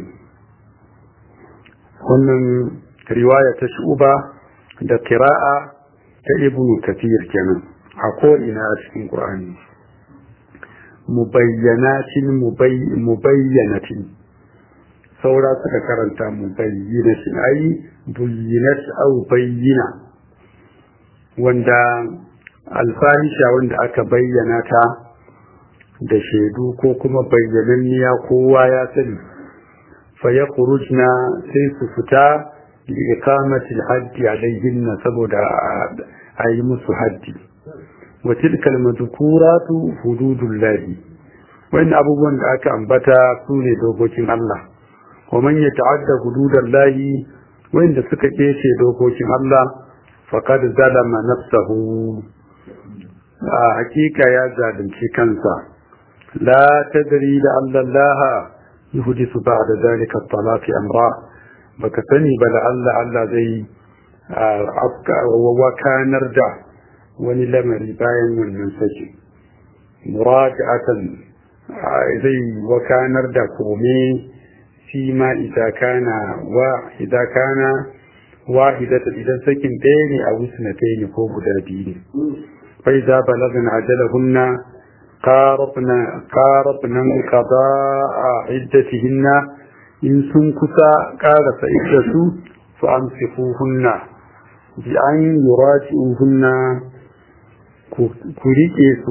wannan riwaya ta shuba da kira'a ta ibnu kathir kenan a ko'ina a cikin qur'ani mubayyanatin mubayyanatin saura suka karanta mubayyinatin ai buyyinat au bayyina wanda alfahisha wanda aka bayyana ta da shaidu ko kuma bayyananniya kowa ya sani fa ya sai su fita li iqamati al-haddi alayhinna saboda a yi musu haddi wa tilka al-madhkuratu hududullahi wannan abubuwan da aka ambata su ne dokokin Allah wa man yata'adda hududallahi wanda suka kece dokokin Allah faqad zalama nafsahu a hakika ya zalunci kansa la tadri da Allah yuhdisu ba'da zalika at-talaq amra baka sani ba da Allah Allah zai afka wakanar da wani lamari bayan wannan saki muraja'atan zai wakanar da kome fi ma idza kana wa idza kana wahidatan idan sakin ɗaya ne a wisnatayn ko guda biyu ne fa idza balagna ajalahunna qarabna qarabna qada'a iddatihinna in sun kusa karasa iddatu fa amsikuhunna bi an yuraji'uhunna ku rike su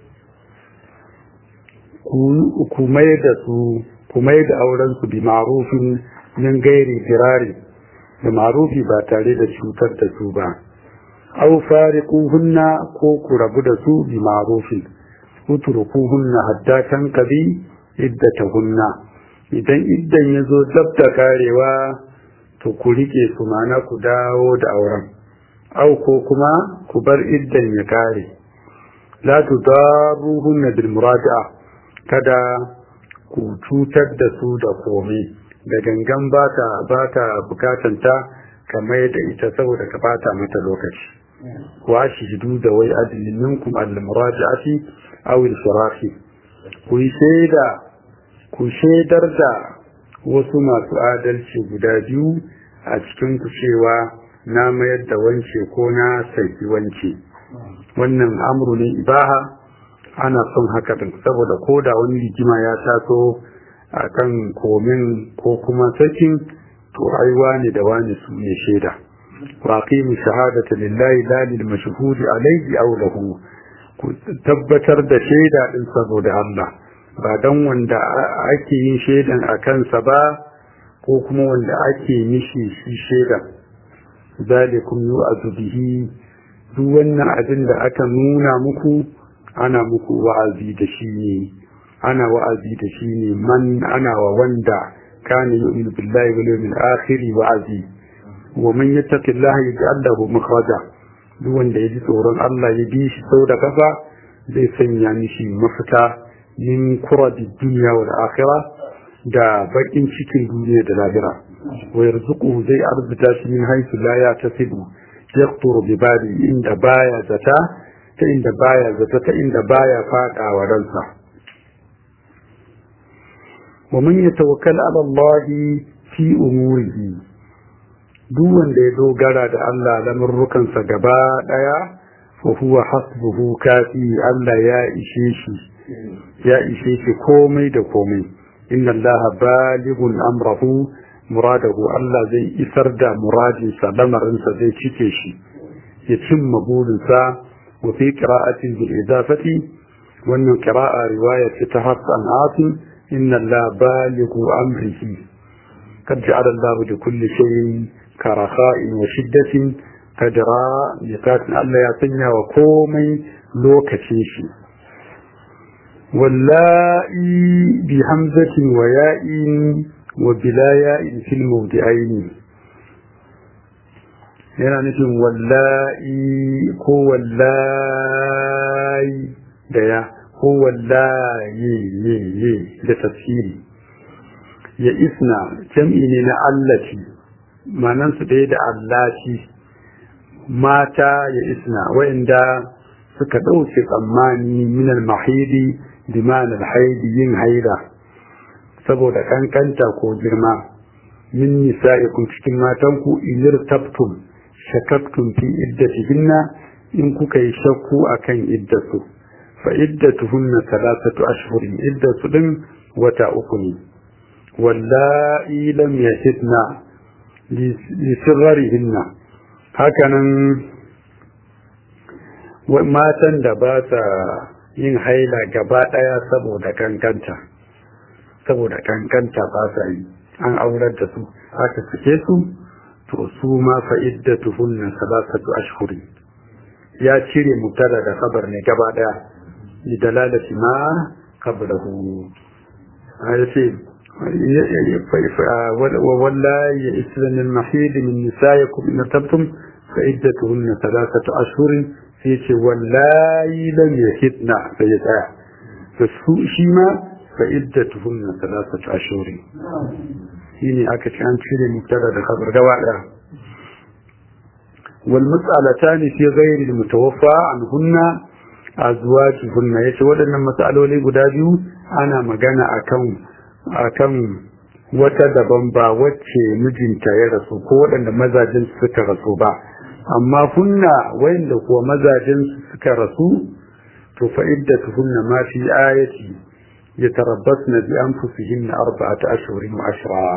ku mai da su ku mai da auren su bi ma'rufin min gairi firari da ma'rufi ba tare da cutar da su ba aw fariquhunna ko ku rabu da su bi ma'rufin utrukuhunna hatta tanqadi iddatuhunna idan iddan yazo dab da karewa to ku rike su mana ku dawo da auren aw ko kuma ku bar iddan ya kare la tudaruhunna bil muraja'a kada ku cutar da su da komai da gangan ba ta ba ta bukatanta kamar da ita saboda ka bata mata lokaci wa shidu da wai adlin minkum al murajaati aw al firahi ku shaida ku shaidar da wasu masu adalci guda biyu a cikin ku cewa na mayar da wance ko na saki wance wannan amru ne ibaha ana son haka din saboda ko da wani rigima ya taso a kan komin ko kuma sakin to ai wani da wani su ne shaida wa aqimu shahadata lillahi la lil mashhudi alayhi aw lahu ku tabbatar da shaida din saboda Allah ba dan wanda ake yin shaidan a kansa ba ko kuma wanda ake mishi shi shaidan zalikum yu'azu bihi duk wannan abin da aka nuna muku ana muku wa'azi da shi ne ana wa'azi da shi ne man ana wa wanda كان يؤمن بالله واليوم الآخر وعزي ومن يتق الله يجعل له مخرجا دون da yaji tsoron Allah ya bi shi sau da kafa zai sanya mishi mafita min kuradi duniya wal akhirah da bakin cikin duniya da lahira wa yarzuquhu zai arzuta shi min haythu la yatasibu yaqturu bi bali inda baya zata ta inda baya zata ta inda baya fada wa ransa wa man yatawakkal ala Allah fi umurihi duk wanda ya dogara da Allah lamurrukansa gaba daya fa huwa hasbuhu kafi Allah ya ishe shi ya ishe shi komai da komai inna Allah balighun amrahu muradahu Allah zai isar da muradinsa lamarinsa zai cike shi ya cimma burinsa wa fi qira'atin bil idafati wannan qira'a riwaya ce ta Hafsan Asim inna Allah balighu amrihi kad ja'ala Allah li kulli shay'in karakha'in wa shiddatin kadra miqatin Allah ya sanya wa komai lokacin shi wallahi bi hamzatin wa ya'in وبلا ياء في الموضعين yana nufin wallahi ko wallahi da ya ko wallahi ye ye da tafsiri ya isna jam'i ne na allati manan su ɗaya da allaci mata ya isna wa'inda suka ɗauke tsammani minal mahidi bi ma'anar haidi yin haida saboda kankanta ko girma min nisa'ikum cikin matanku ilir tabtum shakaktum fi iddatihinna in kuka yi shakku akan iddatu fa iddatuhunna thalathatu ashhurin iddatu din wata uku ne wallahi lam yahidna li sirrihinna hakanan matan da ba sa yin haila gaba daya saboda kankanta saboda kankanta ba sa yi an aurar da su aka sake su to su ma fa iddatuhunna salasatu ashhuri ya cire mubtada da khabar ne gaba daya li dalalati ma qablahu ayace wallahi ya islam al-mahid min nisaikum in tabtum fa iddatuhunna salasatu ashhurin sai ce wallahi lam yahidna sai ya tsaya to su shi ma فعدتهن ثلاثة أشهر هنا أكتش عن شيء مبتدا خبر جوائع والمسألتان في غير المتوفى عنهن أزواجهن يتولى أن المسألة لي قدابيو أنا مجانا أكم أكم wata daban ba wacce mijinta ya rasu ko waɗanda mazajin suka rasu ba amma hunna wayanda kuwa mazajin suka rasu to fa iddatuhunna ma fi ayati يتربصن بأنفسهن أربعة أشهر وعشرة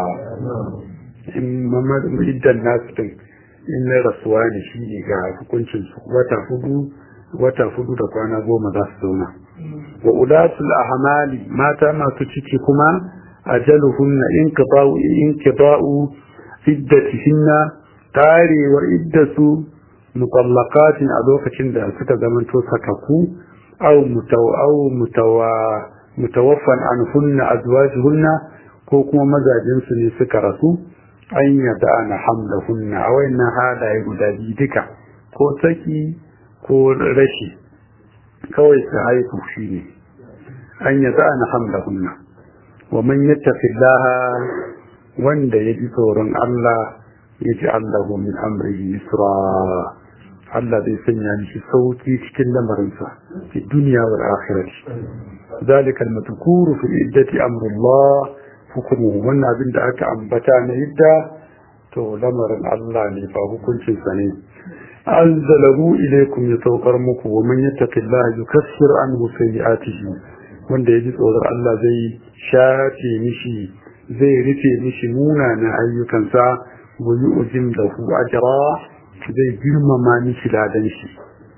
إما إدى الناس إن رسوان شيء قاعد كنتم وتفضوا وتفضوا دقوانا قوم ذاستونا وأولاة الأعمال ما تما تشككما أجلهن انقضاء انقضاء عدتهن تاري وعدة مطلقات أدوكة عند ستة زمن توسككو أو متو أو متوى mutawaffan an hunna azwajuhunna ko kuma mazajin su ne suka rasu an yada ana hamla hunna a wayannan halaye guda biyu duka ko saki ko rashi kawai su haihu shi ne an yada ana hamla hunna wa man yattaqillaha wanda ya ji tsoron Allah ya ji Allahu min amrihi yusra Allah zai sanya mishi sauki cikin lamarinsa fi duniya wal akhirati ذلك المذكور في العدة أمر الله حكمه من أبن دعك أنبتا نهدى تو لمر الله نفا حكم سنين أنزله إليكم يتوقرمك ومن يتق الله يكسر عنه سيئاته wanda ya ji tsoron Allah zai shafe mishi zai rufe mishi munanan ayyukansa wa yu'zim lahu ajra zai girmama mishi ladan shi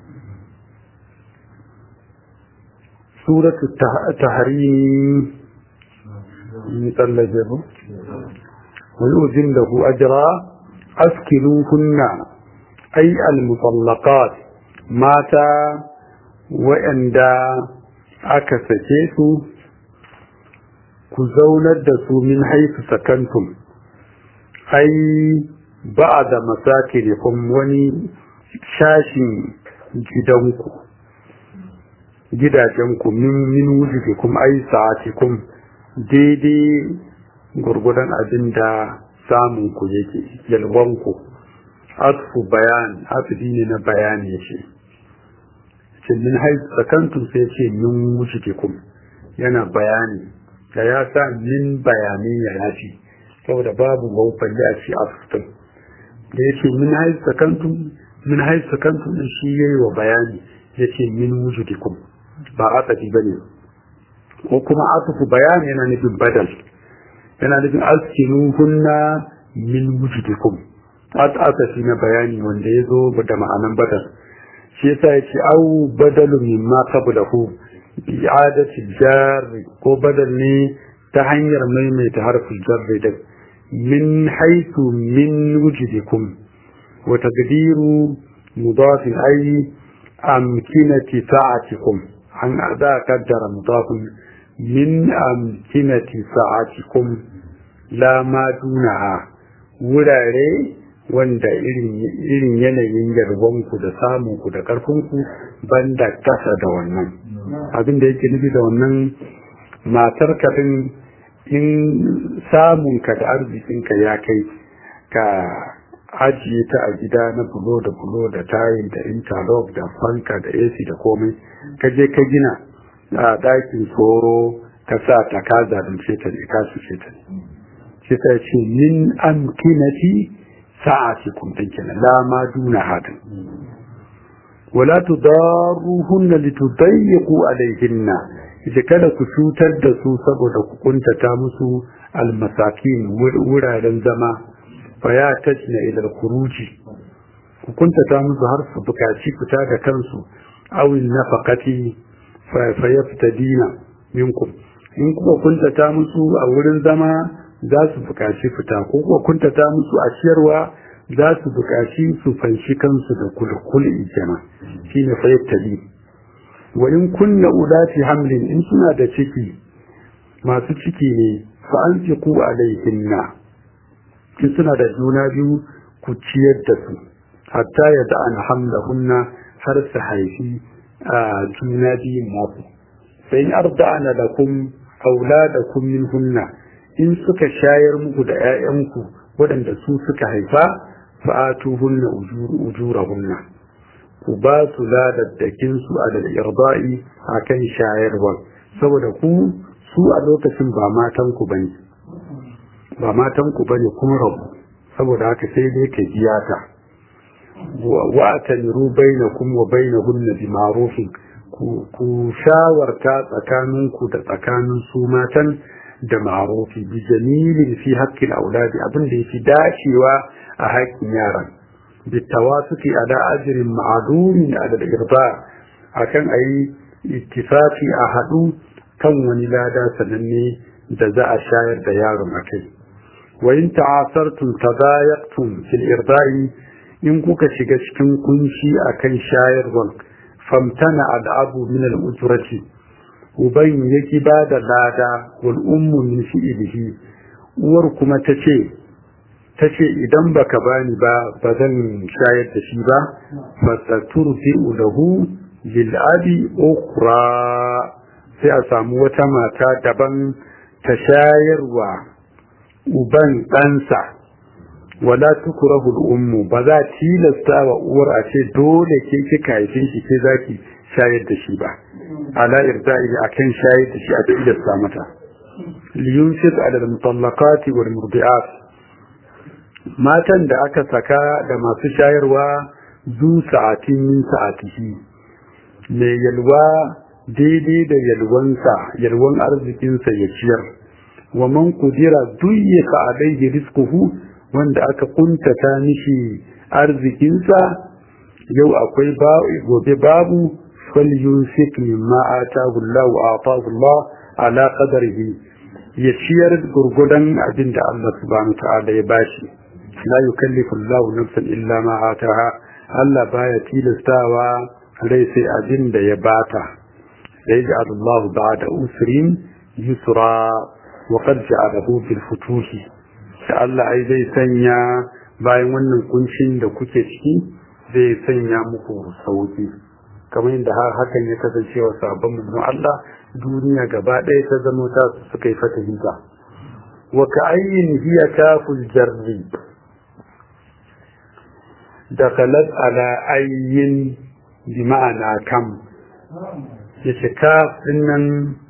سورة التحريم مثل جبه ويؤذن له أجرا أسكنوهن أي المطلقات مات وأندى أكسكيس ku zaunar da su min haifu sakantum ai ba da masakirikum wani shashin gidanku gidajenku min min wujudikum ai sa'atikum daidai gurgudan abin da samun ku yake yalwanku asfu bayan asidi ne na bayani ce ce min haifu sakantum sai ce min wujudikum yana bayani da ya sa min bayanai ya yafi saboda babu gaufan da a ci asfutun da ya ce min haifu sakantum min haifu sakantum din shi yayi wa bayani ya ce min wujudikum ba asadi ba ne ko kuma asufu bayani yana nufin badal yana nufin askinu hunna min wujudikum asafi na bayani wanda ya zo da ma'anan badal shi yasa ya ce au badalu mimma qablahu bi i'adati jarri ko badal ne ta hanyar maimaita harfin jarri da min haythu min wujudikum wa taqdiru mudafin ay amkinati sa'atikum an za kaddara mudafin min amkinati sa'atikum la ma dunaha wurare wanda irin yanayin yarwanku da samunku da ƙarfinku banda kasa da wannan abin da yake nufi da wannan matar kafin in samunka da arzikinka ya kai ka ajiye ta a gida na bulo da bulo da tayin da interlock da fanka da ac da komai ka je ka gina a ɗakin tsoro ka sa ta ka zalunce ta ne ka suce ta ne shi ta ce min amkinati sa'atikum din kenan la ma duna hadin wala tudaruhunna litudayyiqu alayhinna ita kada ku cutar da su saboda ku kuntata musu almasakin wuraren zama fa ya tajna ila kuruji ku kuntata musu har su bukaci fita da kansu awil nafaqati fa yaftadina minkum in kuka kuntata musu a wurin zama za su buƙaci fita ko kuwa kuntata musu a ciyarwa za su buƙaci su fanshi kansu da kulkuli kenan shine fayyatali wa in kunna ulati hamlin in suna da ciki masu ciki ne fa anfiqu alaihinna in suna da juna biyu ku ciyar da su hatta ya da an hamlahunna har su haifi a juna biyun nasu sai in arda'ana lakum auladakum minhunna in suka shayar muku da 'ya'yanku waɗanda su suka haifa fa'atuhunna ujurahunna ku ba su ladaddakin su a da irba'i akan shayarwa saboda ku su a lokacin ba matan ku bane ba matan ku bane kun rabu saboda haka sai dai ka biya ta wa atamiru bainakum wa bainahunna bi ma'rufin ku shawarta tsakaninku da tsakanin su matan da ma'arufi bi jamilin fi haƙƙin auladi abin da yake dacewa a haƙƙin yaran bi tawasuki ala ajrin ma'lumin ala al-irba akan ayi ittifaqi a hadu kan wani lada sananne da za a shayar da yaron akai wa in ta'asartum tadayaqtum fil irda'i in kuka shiga cikin kunshi akan shayarwan famtana al-abu min al-ujrati uban yaki ba da lada wal ummu min fi'lihi uwar kuma tace tace idan baka bani ba ba zan shayar da shi ba fasaturfi lahu lil abi ukhra sai a samu wata mata daban ta shayarwa uban ɗansa wala tukrahu al ummu ba za tilasta wa uwar a ce dole ke kika haifin shi ke zaki shayar da shi ba ala irda'i akan shayar da shi a tilasta mata liyunfiq ala al-mutallaqat wal murdi'at matan da aka saka da masu shayarwa zu sa'atin min sa'atihi me yalwa daidai da yalwansa yalwan arzikinsa ya ciyar wa man kudira duyyaka alayhi rizquhu wanda aka kuntata mishi arzikinsa yau akwai gobe babu falyunfik mimma atahu Allah wa atahu Allah ala qadarihi ya ciyar gurgudan abin da Allah subhanahu ta'ala ya bashi la yukallifu Allah nafsan illa ma ataha Allah baya tilastawa rai sai abin da ya bata sai da Allah ba'da usrin yusra wa qad ja'alahu bil futuhi da Allah ai zai sanya bayan wannan kuncin da kuke ciki zai sanya muku sauki kamar yadda har hakan ya kasance wa sabon manzon Allah duniya gaba ɗaya ta zama ta suka yi fatahi ba wa ka ayyin hiya kaful jarri dakhalat ala ayyin bi ma'ana kam yace kaf dinnan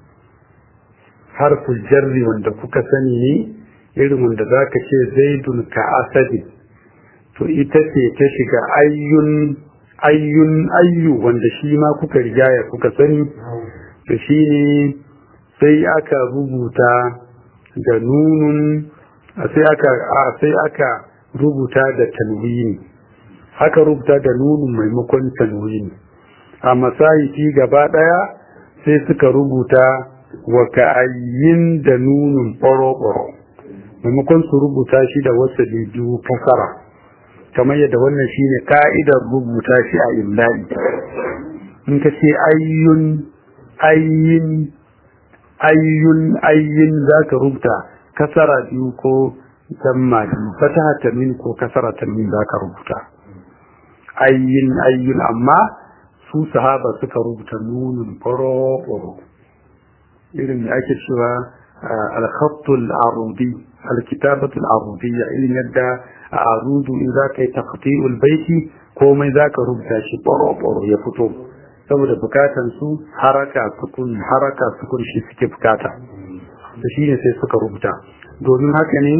harful jarri wanda kuka sani ne irin wanda zaka ce zaidun ka asadi to ita ce ta shiga ayyun ayyun ayyu wanda shi ma kuka rigaya kuka sani to shi ne sai aka rubuta da nunun sai aka sai aka rubuta da tanwini aka rubuta da nunun maimakon tanwini a masahifi gaba daya sai suka rubuta wa ka'ayyin da nunun ɓoro-ɓoro maimakon su rubuta shi da wasu biyu kasara kamar yadda wannan shine ka'idar rubuta shi a imla'i in ka ce ayyun ayyin ayyun ayyin za ka rubuta kasara biyu ko damma biyu fataha tamin ko kasara tamin za ka rubuta ayyin ayyun amma su sahaba suka rubuta nunin faro irin da ake cewa al-khattul arudi al-kitabatul arudiyya irin yadda a arudu in za ka yi taqti'ul baiti komai za ka rubuta shi faro ya fito saboda bukatan su haraka sukun haraka sukun shi suke bukata da shi ne sai suka rubuta domin haka ne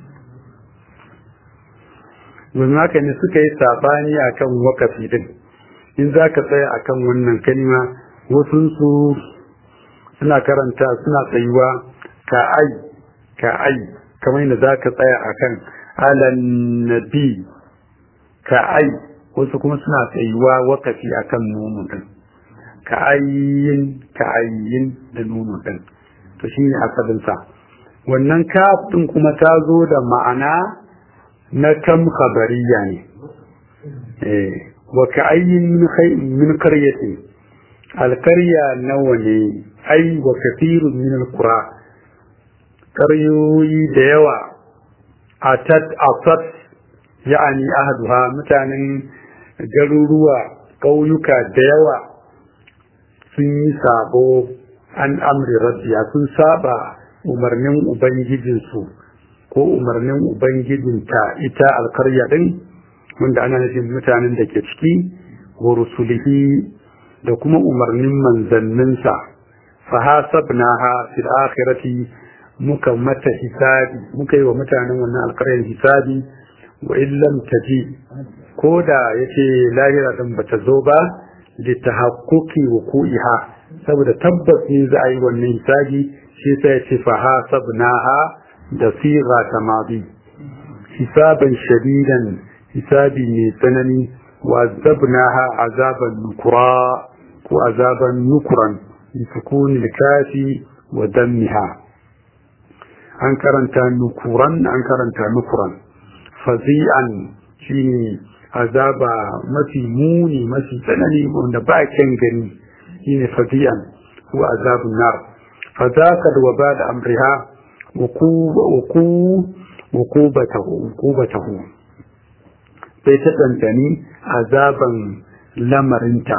domin haka ne suka yi sabani akan wakafi din in za ka tsaya akan wannan kalima wasunsu suna karanta suna tsayuwa ka ai ka ai kamar yadda za ka tsaya akan alan nabi ka ai wasu kuma suna tsayuwa wakafi akan nono din ka ayyin ka ayyin da nono din to shine asalinsa wannan kaf din kuma ta zo da ma'ana na kam khabariya ne eh wa ka ayyin min qaryatin alqarya nawa ne ai wa kathirun min alqura qaryoyi da yawa atat atat ya'ani ahduha mutanen garuruwa ƙauyuka da yawa sun yi sabo an amri rabbiya sun saba umarnin ubangijinsu ko umarnin ubangijinta ita alkarya din wanda ana nufin mutanen da ke ciki wa rusulihi da kuma umarnin manzanninsa fa hasabnaha fil akhirati muka mata hisabi muka yi wa mutanen wannan alkaryar hisabi wa illam taji ko da yace lahira din bata zo ba li tahaqquqi wuqu'iha saboda tabbas ne za a yi wannan hisabi shi sai yace fa hasabnaha da siga tamadi hisaban shadidan hisabi mai tsanani wa azabnaha azaban nukura ko azaban nukuran bi sukuni kafi wa dammiha an karanta nukuran an karanta nukuran fazi'an shine azaba mafi muni mafi tsanani wanda ba kyan gani shine fazi'an ko azabun nar fazaka wa ba da amriha ukubatahu sai ta ɗanɗani azaban lamarinta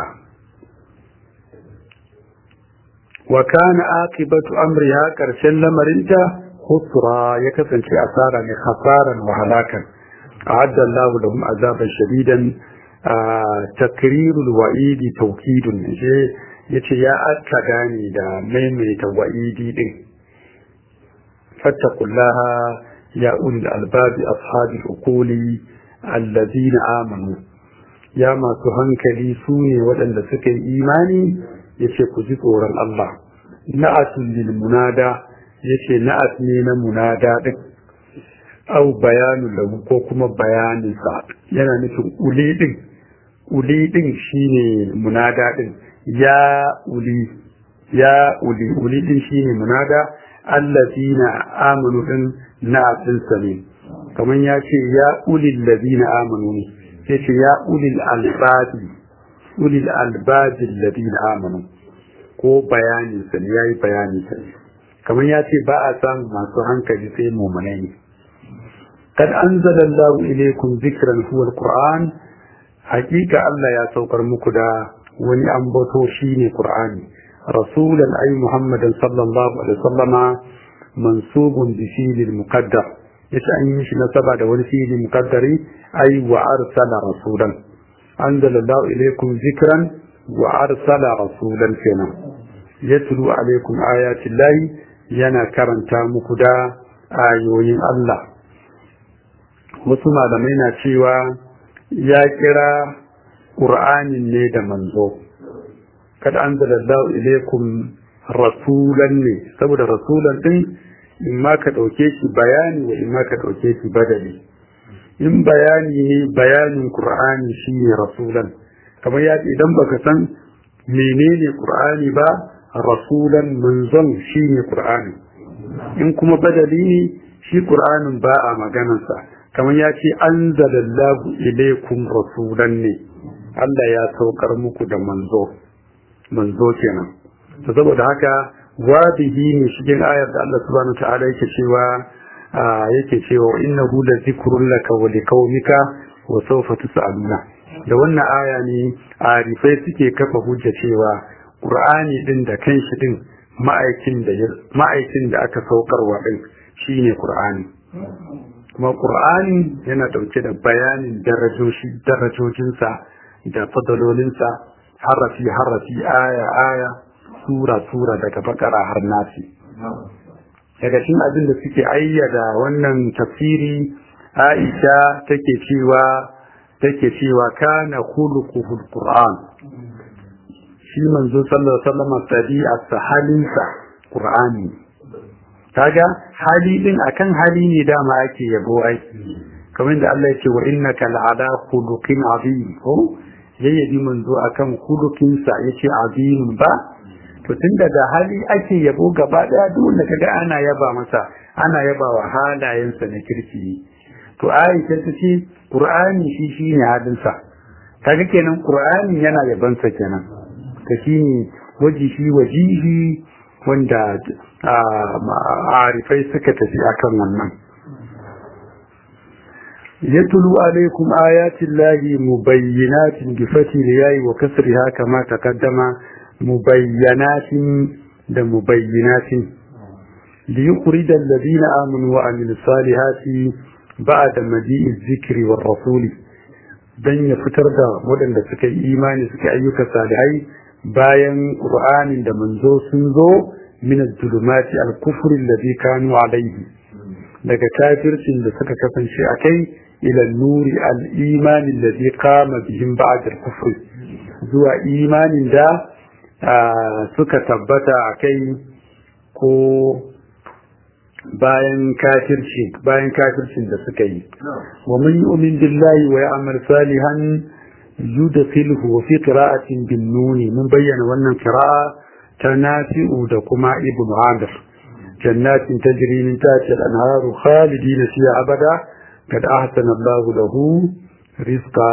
wa kana aqibatu amriha ƙarshen lamarinta khusra ya kasance asara ne khasaran wa halakan a'adda Allahu lahum azaban shadidan takrirul wa'idi tawkidun je yace ya aka gane da maimaita wa'idi din fattaqullaha ya ulil albabi ashabil uquli allazina amanu ya masu hankali su ne waɗanda suka yi imani yace ku ji tsoron Allah na'atul lil munada yace na'at ne na munada din au bayanu lahu ko kuma bayanin sa yana nufin uli din uli din shine munada din ya uli ya uli uli din shine munada allazina amanu din na'at din sa ne kamar ya ce ya ulil ladina amanu ne sai ce ya ulil albabi ulil albabi ladina amanu ko bayanin sa ne yayi bayani sa ne kamar ya ce ba a samun masu hankali sai mumunai ne kad anzalallahu ilaykum dhikran huwa alquran hakika Allah ya saukar muku da wani ambato shine qur'ani rasulan ay muhammadan sallallahu alaihi wasallama mansubun bi fi'lil muqaddar yace an yi shi nasaba da wani fi'li muqaddari ay wa arsala rasulan anzalallahu ilaykum dhikran wa arsala rasulan kenan yatlu alaikum ayati llahi yana karanta muku da ayoyin Allah wasu malamai na cewa ya kira ƙur'anin ne da manzo kad anzalallahu ilaikum rasulan ne saboda rasulan din in ma ka ɗauke shi bayani wa in ma ka ɗauke shi badali in bayani ne bayanin ƙur'ani shine rasulan kamar ya idan baka san menene ƙur'ani ba rasulan manzon shine qur'ani in kuma badali ne shi qur'anin ba a maganarsa kamar ya ce anzalallahu ilaykum rasulan ne Allah ya saukar muku da manzo manzo kenan to saboda haka wadihi ne cikin ayar da Allah subhanahu ta'ala yake cewa yake cewa innahu la zikrun laka wa liqaumika wa sawfa tus'aluna da wannan aya ne arifai suke kafa hujja cewa Qur'ani din da kanshi din ma'aikin da ma'aikin da aka saukarwa din shine Qur'ani kuma Qur'ani yana dauke da bayanin darajoji darajojinsa da fadalolinsa harafi harafi aya aya sura sura daga bakara har nasi daga cikin abin da suke ayyada wannan tafsiri Aisha take cewa take cewa kana khuluquhul Qur'an shi manzo sallallahu alaihi wasallam tabi'arsa halinsa qur'ani kaga hali din akan hali ne dama ake yabo ai kamar da Allah yake wa innaka la'ala khuluqin azim ko yayyabi manzo akan khuluqin sa yace azim ba to tunda da hali ake yabo gaba daya duk wanda kaga ana yaba masa ana yaba wa halayensa na kirki to Aisha ta ce Qur'ani shi shine halinsa kaga kenan Qur'ani yana yabansa kenan ka shi ne wajihi wajihi wanda arifai suka tafi akan wannan yatlu alaikum ayatin lahi mubayyinatin bi fatil yayi wa kasriha kama taqaddama mubayyanatin da mubayyinatin ليخرج الذين آمنوا وعملوا الصالحات بعد مجيء الذكر والرسول dan ya fitar da waɗanda suka yi imani suka ayyuka salihai bayan ƙur'anin da manzo sun zo min zulumati al-kufr alladhi kanu alayhi daga kafircin da suka kasance a kai ila nuri al-iman alladhi qama bihim ba'da al-kufr zuwa imanin da suka tabbata a kai ko bayan kafirci bayan kafircin da suka yi wa man yu'min billahi wa ya'mal salihan yudkhilhu fi qira'atin bin nun mun bayyana wannan qira'a ta nafi'u da kuma ibn amir jannatin tajri min tahtiha al-anharu khalidin fiha abada kad ahsana Allahu lahu rizqa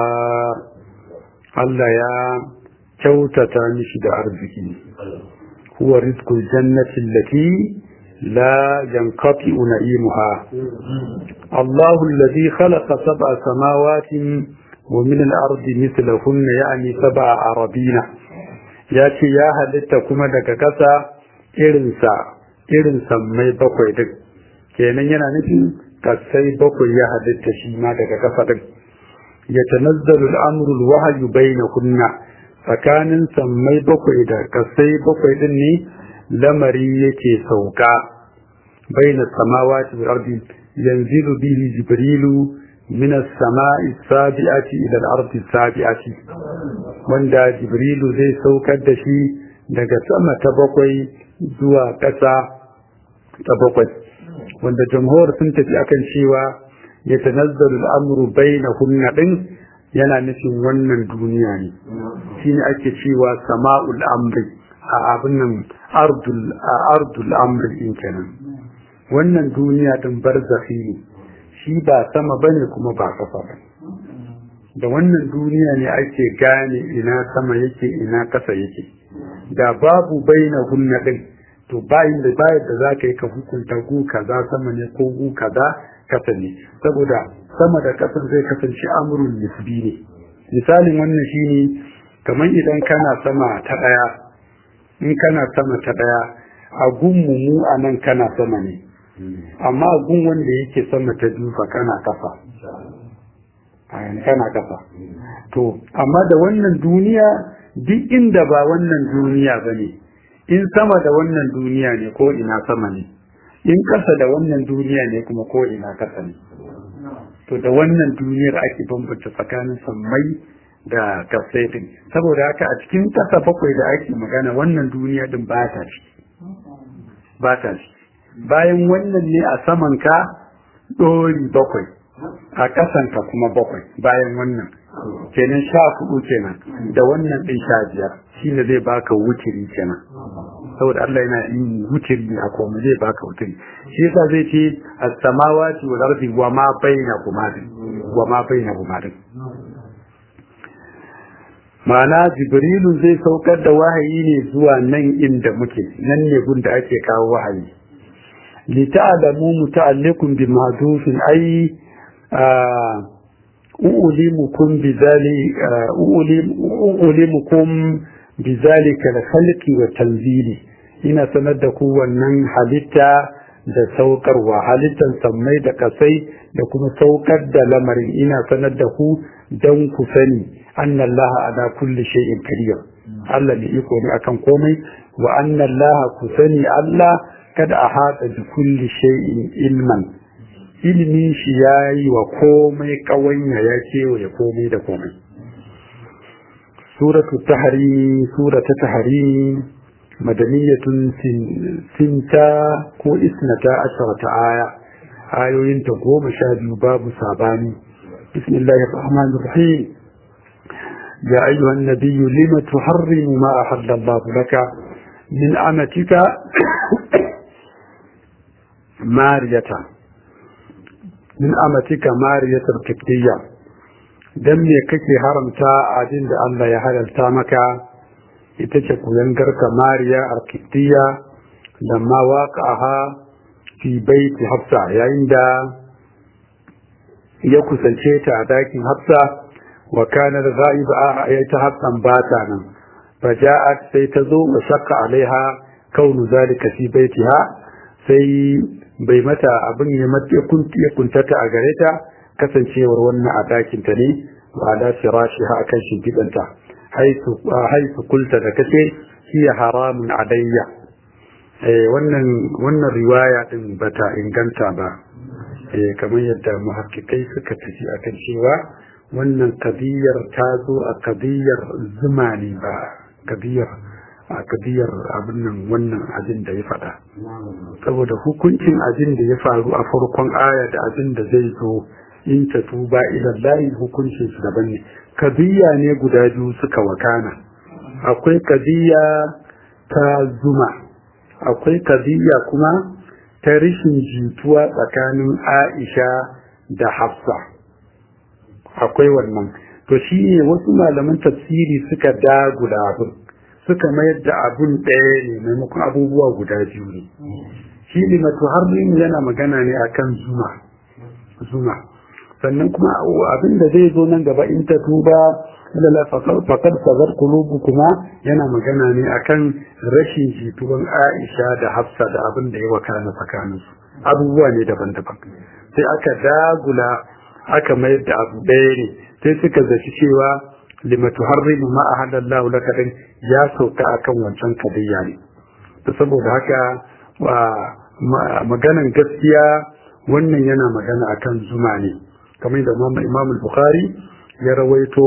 Allah ya kyautata mishi da arziki huwa rizqul jannati allati لا ينقطع نعيمها الله الذي خلق سبع سماوات ومن الأرض مثلهن يعني سبع عربين ياتي يا هلتا كما دكا كسا إرنسا إرنسا مي بقوي دك kenan yana nufin kasai bakwai ya halitta shi ma daga kasa din ya tanazzalu al'amru al-wahyu bainahunna tsakanin sammai bakwai da kasai bakwai din ne lamari yake sauka baina samawati wal ardi yanzilu bihi jibrilu min as-sama'i as-sabi'ati ila al-ardi as-sabi'ati wanda jibrilu zai saukar da shi daga sama ta bakwai zuwa ƙasa ta bakwai wanda jamhur sun tafi akan cewa ya tanazzalu al-amru bainahunna din yana nufin wannan duniya ne shine ake cewa sama'ul amri a abin nan ardul amri in kenan wannan duniya din barzakhi ne shi ba sama bane kuma ba kasa ba da wannan duniya ne ake gane ina sama yake ina kasa yake da babu baina hunna din to bayin da bayan da za ka yi ka hukunta gu kaza sama ne ko gu kaza kasa ne saboda sama da kasar zai kasance amurin nisbi ne misalin wannan shine kamar idan kana sama ta daya in kana sama ta daya a gunmu mu a nan kana sama ne amma a gun wanda yake sama ta dufa kana kafa kana kafa to amma da wannan duniya duk inda ba wannan duniya ba ne in sama da wannan duniya ne ko ina sama ne in kasa da wannan duniya ne kuma ko ina kasa ne to da wannan duniyar ake bambanta tsakanin sammai da kasai din saboda haka a cikin kasa bakwai da ake magana wannan duniya din ba ta ci ba ta ci bayan wannan ne a saman ka ɗori bakwai a ƙasanka kuma bakwai bayan wannan kenan sha hudu kenan da wannan ɗin sha biyar shi ne zai baka wutiri kenan saboda Allah yana yin wutiri a koma zai baka wutiri shi yasa zai ce as-samawati wal ardi wa ma bainahuma wa ma bainahuma ma'ana jibrilu zai saukar da wahayi ne zuwa nan inda muke nan ne gun da ake kawo wahayi lita'lamu muta'alliqun bi mahdufin ay أؤلمكم بذلك أؤلمكم بذلك الخلق والتنزيل ina sanar da ku wannan halitta da saukarwa halittan sammai da kasai da kuma saukar da lamarin ina sanar da ku don ku sani annallaha ala kulli shay'in qadir Allah ne iko ne akan komai wa annallaha ku sani Allah kada a hada bi kulli shay'in ilman ilimin shi ya yi wa komai kawanya ya kewaye komai da komai suratu tahari surata tahari madaniyatun sinta ko isnata asharata aya ayoyinta goma sha biyu babu sabani bismillahir rahmanir rahim يا أيها النبي لم تحرم ما أحل الله لك من أمتك مارية min amatika mariyatar kiftiya don me kake haramta abin da Allah ya halalta maka ita ce kuyangarka mariya a kiftiya da ma waƙaha fi baiti hafsa yayin da ya kusance ta a dakin hafsa wa kanar za'iba a ya ta hafsan bata nan faja'at sai ta zo wa shakka alaiha kaunu zalika fi baitiha sai bai mata abin ya kuntata a gare ta kasancewar wannan a ɗakinta ne wa ala firashi ha akan shimfiɗanta haisu kulta da kace hiya haramun alayya wannan wannan riwaya din bata inganta ba kamar yadda muhakkikai suka tafi akan cewa wannan kadiyar ta zo a kadiyar zuma ne ba kadiyar a kabiyar abin nan wannan abin da ya faɗa saboda hukuncin abin da ya faru a farkon aya da abin da zai zo in ta tuba idan layi hukuncin su daban ne kabiya ne guda biyu suka wakana akwai kabiya ta zuma akwai kabiya kuma ta rishin jituwa tsakanin aisha da hafsa akwai wannan to shi ne wasu malaman tafsiri suka dagula abin suka mayar da abun ɗaya ne maimakon abubuwa guda biyu ne shi ne matuharrin yana magana ne akan zuma zuma sannan kuma abin da zai zo nan gaba in ta tuba lalla fakar sabar kulubu kuma yana magana ne akan rashin jituwan aisha da hafsa da abin da ya wakana tsakaninsu abubuwa ne daban-daban sai aka dagula aka mayar da abu ɗaya ne sai suka zaci cewa lima tuharrimu ma ahallallahu laka din ya sauka akan wancan kadiyya ne to saboda haka maganan gaskiya wannan yana magana akan zuma ne kamar da Imam Bukhari ya rawaito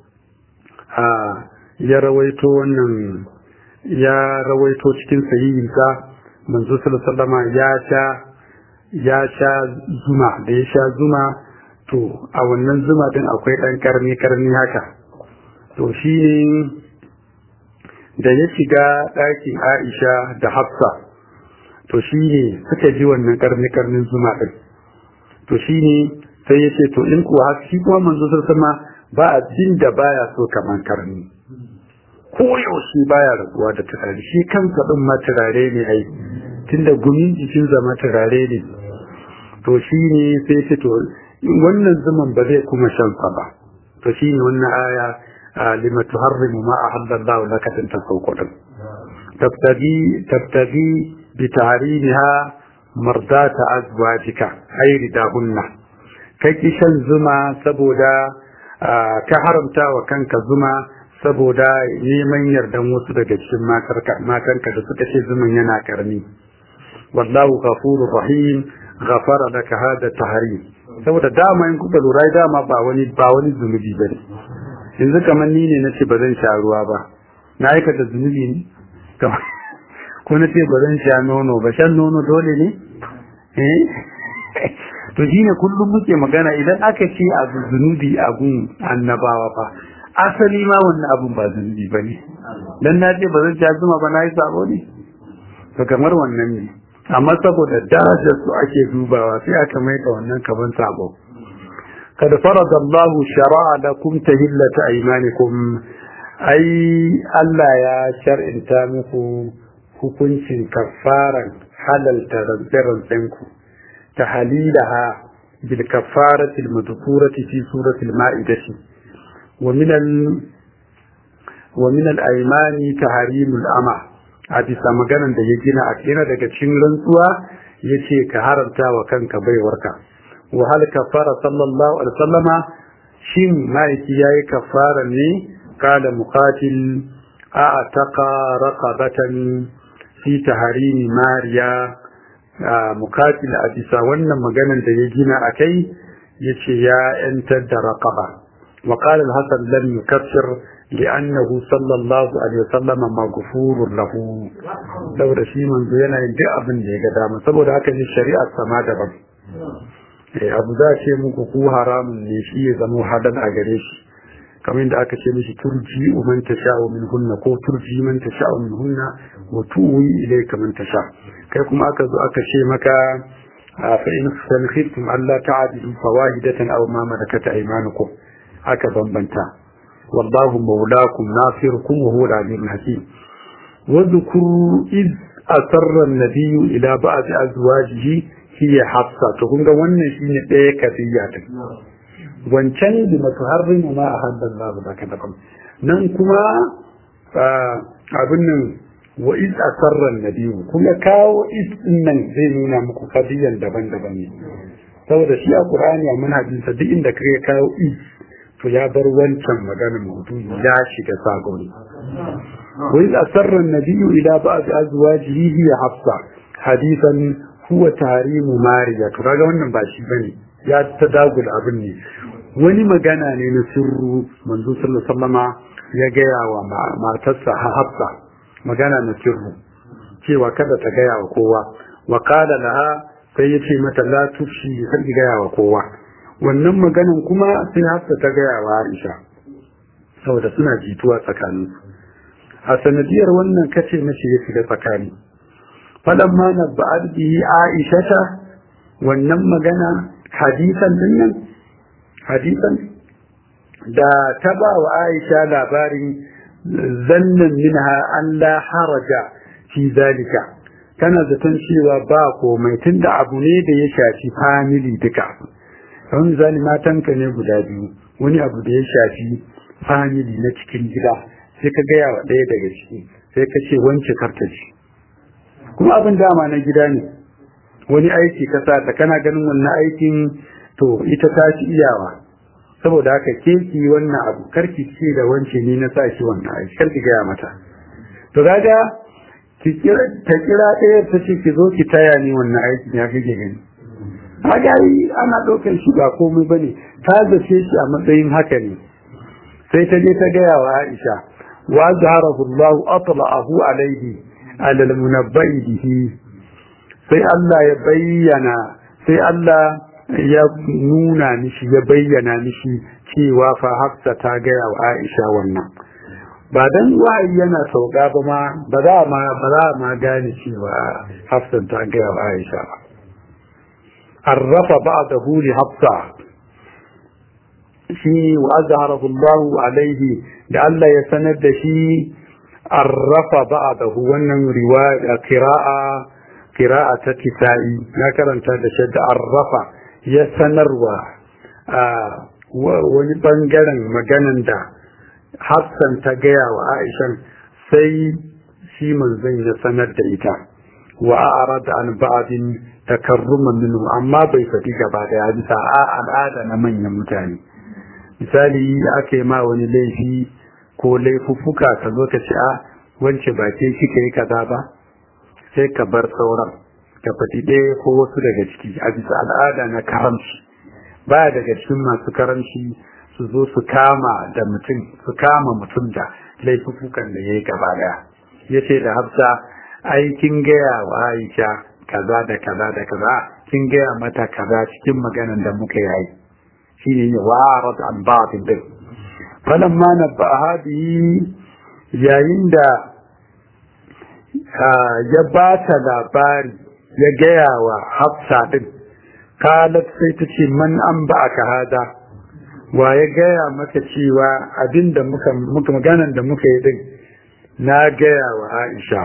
a ya rawaito wannan ya rawaito cikin sahihinsa manzo sallallahu alaihi ya sha ya sha zuma da ya sha zuma to a wannan zuma din akwai dan karni karni haka to shi ne da ya shiga ɗakin aisha da hafsa to shi ne suka ji wannan karni-karnin zuma ɗin to shi ne sai ya ce to in kuwa haka shi kuma manzo sama ba a jin da baya so kaman karni koyaushe baya rabuwa da turare shi kansa ɗin ma turare ne ai tunda gumin jikin zama turare ne to shi ne sai ce to wannan zuman ba zai kuma shan sa ba to shi ne wannan aya lima tuharrimu ma ahallallahu laka tin tasawqu din tabtagi tabtagi bi tahrimiha mardata azwajika ay ridahunna kai ki shan zuma saboda ka haramta wa kanka zuma saboda neman yardan wasu daga cikin matanka da suka ce zuman yana karni wallahu ghafurur rahim ghafara laka hada tahrim saboda dama in kuka lura dama ba wani ba wani zunubi bane yanzu kamar ni ne nace ba zan sha ruwa ba na aikata zunubi ne ko na ce ba zan sha nono ba shan nono dole ne eh to shine kullum muke magana idan aka ce abu zunubi abun annabawa fa asali ma wannan abun ba zunubi bane dan na ce ba zan sha zuma ba na yi sabo ne to kamar wannan ne amma saboda darajar su ake dubawa sai aka mai da wannan kaman sabo kada farada Allah shara'a lakum tahillata aymanikum ai Allah ya shar'inta muku hukuncin kafaran halalta rantsen ku tahlilaha bil kafarati al madhkurati fi surati al ma'idati wa min al wa min al aymani tahrimul ama a bisa maganan da ya gina a kira daga cikin rantsuwa ya ce ka haramta wa kanka baiwarka wa hal kafara sallallahu alaihi wasallama shin ma'aiki ya yi kafara ne kala muqatil a taqa raqabatan fi taharimi mariya muqatil a bisa wannan maganan da ya gina a kai ya ce ya yantar da raqaba wa qala al-hasan lam yukaffir لأنه صلى الله عليه وسلم مغفور له saboda shi manzo yana yin duk abin da ya ga dama saboda haka ne shari'ar sama daban eh abu za ce muku ku haramun ne shi ya zama hadan a gare shi kamar da aka ce mishi turji man tasha'u min hunna ko turji man tasha'u min hunna wa tuwi ilayka man tasha kai kuma aka zo aka ce maka fa in khiftum alla ta'dilu fawahidatan aw ma malakat aymanukum aka bambanta والله مولاكم ناصركم وهو العليم الحكيم واذكروا إذ أسر النبي إلى بعض أزواجه هي حفصة تقول wannan shine ɗaya kafiya ta wancan da matuharrimu ma ahadda Allah zaka da kuma nan kuma abin nan wa iz asarra an-nabi kuma kawo iz nan zai nuna muku kadiyan daban-daban ne saboda shi a Qur'ani a manhajinsa duk inda kake kawo iz to ya bar wancan maganar maudu'i ya shiga sagoni wa iz asarra an-nabiyyu ila ba'd azwajihi hiya hafsa hadithan huwa tahrimu mariya to kaga wannan ba shi bane ya ta dagul abin ne wani magana ne na sirru manzo sallallahu alaihi wasallama ya gaya wa matarsa hafsa magana na sirru cewa kada ta gaya wa kowa wa qala laha sai ya ce mata la tufshi kar ki gaya wa kowa wannan maganan kuma sai hafsa ta gaya wa Aisha saboda suna jituwa tsakanin a sanadiyar wannan kace mace ya shiga tsakani falan ma na ba'ad bihi Aisha ta wannan magana hadisan din nan hadisan da ta ba wa Aisha labarin zannan minha an la haraja fi zalika tana zaton cewa ba komai tunda abu ne da ya shafi family duka kamar misali matanka ne guda biyu wani abu da ya shafi family na cikin gida sai ka gaya wa ɗaya daga ciki sai ka ce wance karta ce kuma abin dama na gida ne wani aiki ka sa ta kana ganin wannan aikin to ita ta ci iyawa saboda haka ke ki wannan abu karki ce da wance ni na sa shi wannan aiki karki gaya mata to kaga ki kira ta kira ɗaya ta ce ki zo ki taya ni wannan aikin ya kake gani kaga ana ɗaukar shi ba komai bane ta zace shi a matsayin haka ne sai ta je ta gaya wa Aisha wa zaharahu Allah atla'ahu alaihi ala al-munabba'i bihi sai Allah ya bayyana sai Allah ya nuna mishi ya bayyana mishi cewa fa Hafsa ta gaya wa Aisha wannan ba dan wahayi yana sauka ba ma ba za ma ba za ma gane cewa Hafsa ta gaya wa Aisha ba arrafa ba'dahu li Hafsa shi wa azharahu Allah alaihi da Allah ya sanar da shi arrafa ba'dahu wannan riwaya qira'a qira'a ta kitai na karanta da shadda arrafa ya sanarwa wani bangaren maganan da Hassan ta gaya wa Aisha sai shi manzon ya sanar da ita wa a'rada an ba'din takarruman minhu amma bai faɗi gaba daya bisa a al'ada na manyan mutane misali aka yi ma wani laifi ko laifuffuka ka zo ka ce a wance ba ke kika yi kaza ba sai ka bar sauran ka faɗi ɗaya ko wasu daga ciki a bisa al'ada na karamci ba daga cikin masu karamci su zo su kama da mutum su kama mutum da laifuffukan da ya yi gaba daya ya ce da hafsa ai kin gaya wa aisha kaza da kaza da kaza kin gaya mata kaza cikin maganan da muka yi shi ne warat an ba'din din falamma nabbaha bihi yayin da ya ba ta labari ya gaya wa hafsa din kalat sai ta ce man an ba ka hada wa ya gaya maka cewa abinda muka muka maganan da muka yi din na gaya wa Aisha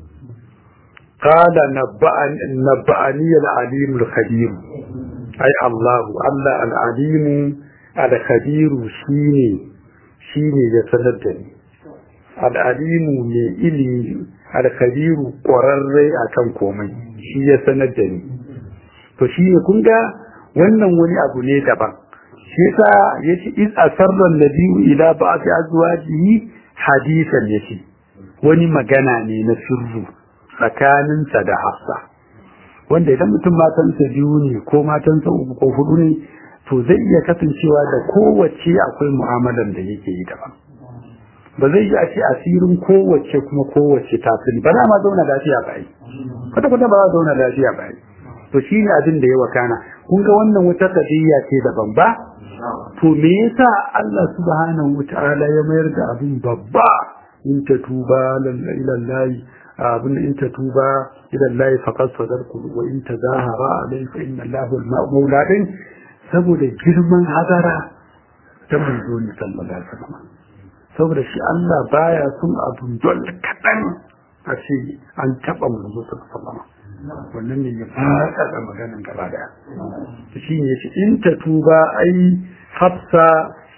qala nabba'ani nabba'ani al-alim al-khabir ai Allah Allah al-alim al-khabir shine shine ya sanar da ni al-alim ne ilimi al-khabir ƙwararre akan komai shi ya sanar da ni to shine kun ga wannan wani abu ne daban shi yasa yace iz asarra nabiyyu ila ba'di azwajihi hadisan yace wani magana ne na sirru tsakaninsa da Hafsa wanda idan mutum matansa biyu ne ko matansa uku ko hudu ne to zai iya kasancewa da kowace akwai mu'amalan da yake yi daban ba zai yi a ce asirin kowace kuma kowace ta sani ba za ma zauna lafiya ba yi kwata kwata ba za zauna lafiya ba yi to shi ne abin da ya wakana kun ga wannan wata kadiyya ce daban ba to me yasa Allah subhanahu wataala ya mayar da abin babba in ta tuba lillahi abin in ta tuba lillahi faqad sadarku wa in tazahara alayhi fa inna Allahu al-mawla din saboda girman hadara ta manzo ne sallallahu alaihi wasallam saboda shi Allah baya son abun dole kadan a ce an taba manzo sallallahu alaihi wasallam wannan ne ya fada da maganin gaba daya shi ne shi in ta tuba ai hafsa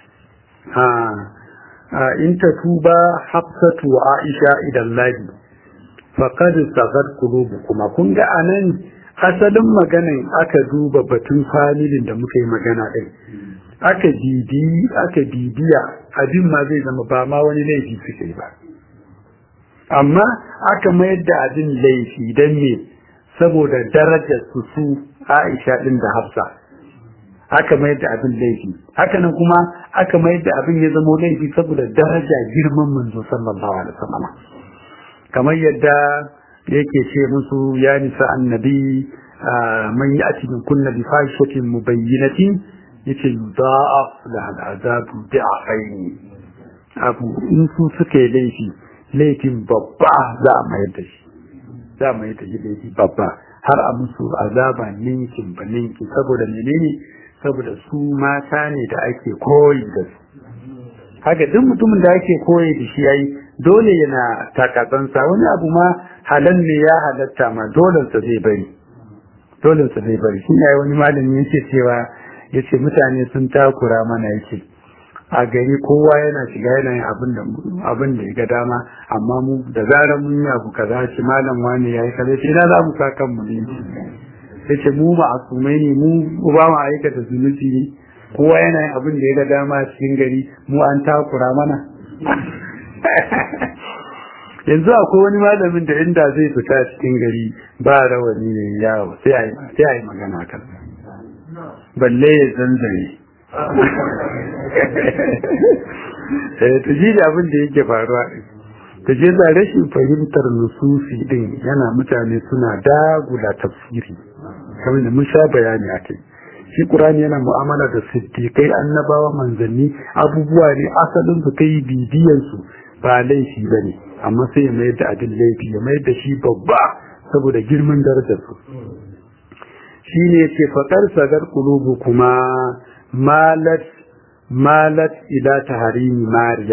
in ta tuba hafsatu wa aisha idan lahi faqad sagat kuma kun ga anan asalin maganin aka duba batun familin da muka yi magana din aka bibi aka bibiya abin ma zai zama ba ma wani laifi suke ba amma aka mayar da abin laifi don me saboda darajar su su Aisha din da Hafsa aka mayar da abin laifi haka nan kuma aka mayar da abin ya zama laifi saboda daraja girman manzo sallallahu alaihi wasallam kamar yadda yake ce musu ya nisa annabi man ya'ti min kunna bi fahishatin mubayyinatin yace yudha'af la al'azabu bi'afaini abu in su suke laifi laifin babba za a mayar da shi za a mayar da shi laifi babba har a musu azaba ninkin ba ninkin saboda menene saboda su mata ne da ake koyi da su haka duk mutumin da ake koyi da shi yayi dole yana takatsansa wani abu ma halal ne ya halatta ma dole sa zai bari dole sa zai bari shi ne wani malami yake cewa yace mutane sun takura mana yake a gari kowa yana shiga yana yin abin da abin da ya ga dama amma mu da zarar mun yi abu kaza shi malam wani yayi kaza sai na za mu sa kanmu ne yace mu ba asumai ne mu ba mu aikata zunubi ne kowa yana yin abin da ya ga dama a cikin gari mu an takura mana yanzu akwai wani malamin da inda zai fita cikin gari ba rawani ne yawo sai a yi magana kan balle ya zanzare ta ji da abin da yake faruwa ta je da rashin fahimtar nusufi din yana mutane suna dagula tafsiri kamar da mun sha bayani a kai shi Qur'ani yana mu'amala da siddiqai annabawa manzanni abubuwa ne asalin su kai bibiyan su ba laifi bane amma sai ya mayar da abin laifi ya mayar da shi babba saboda girman darajar su shine yace faqar sagar qulubu kuma malat malat ila taharimi mariya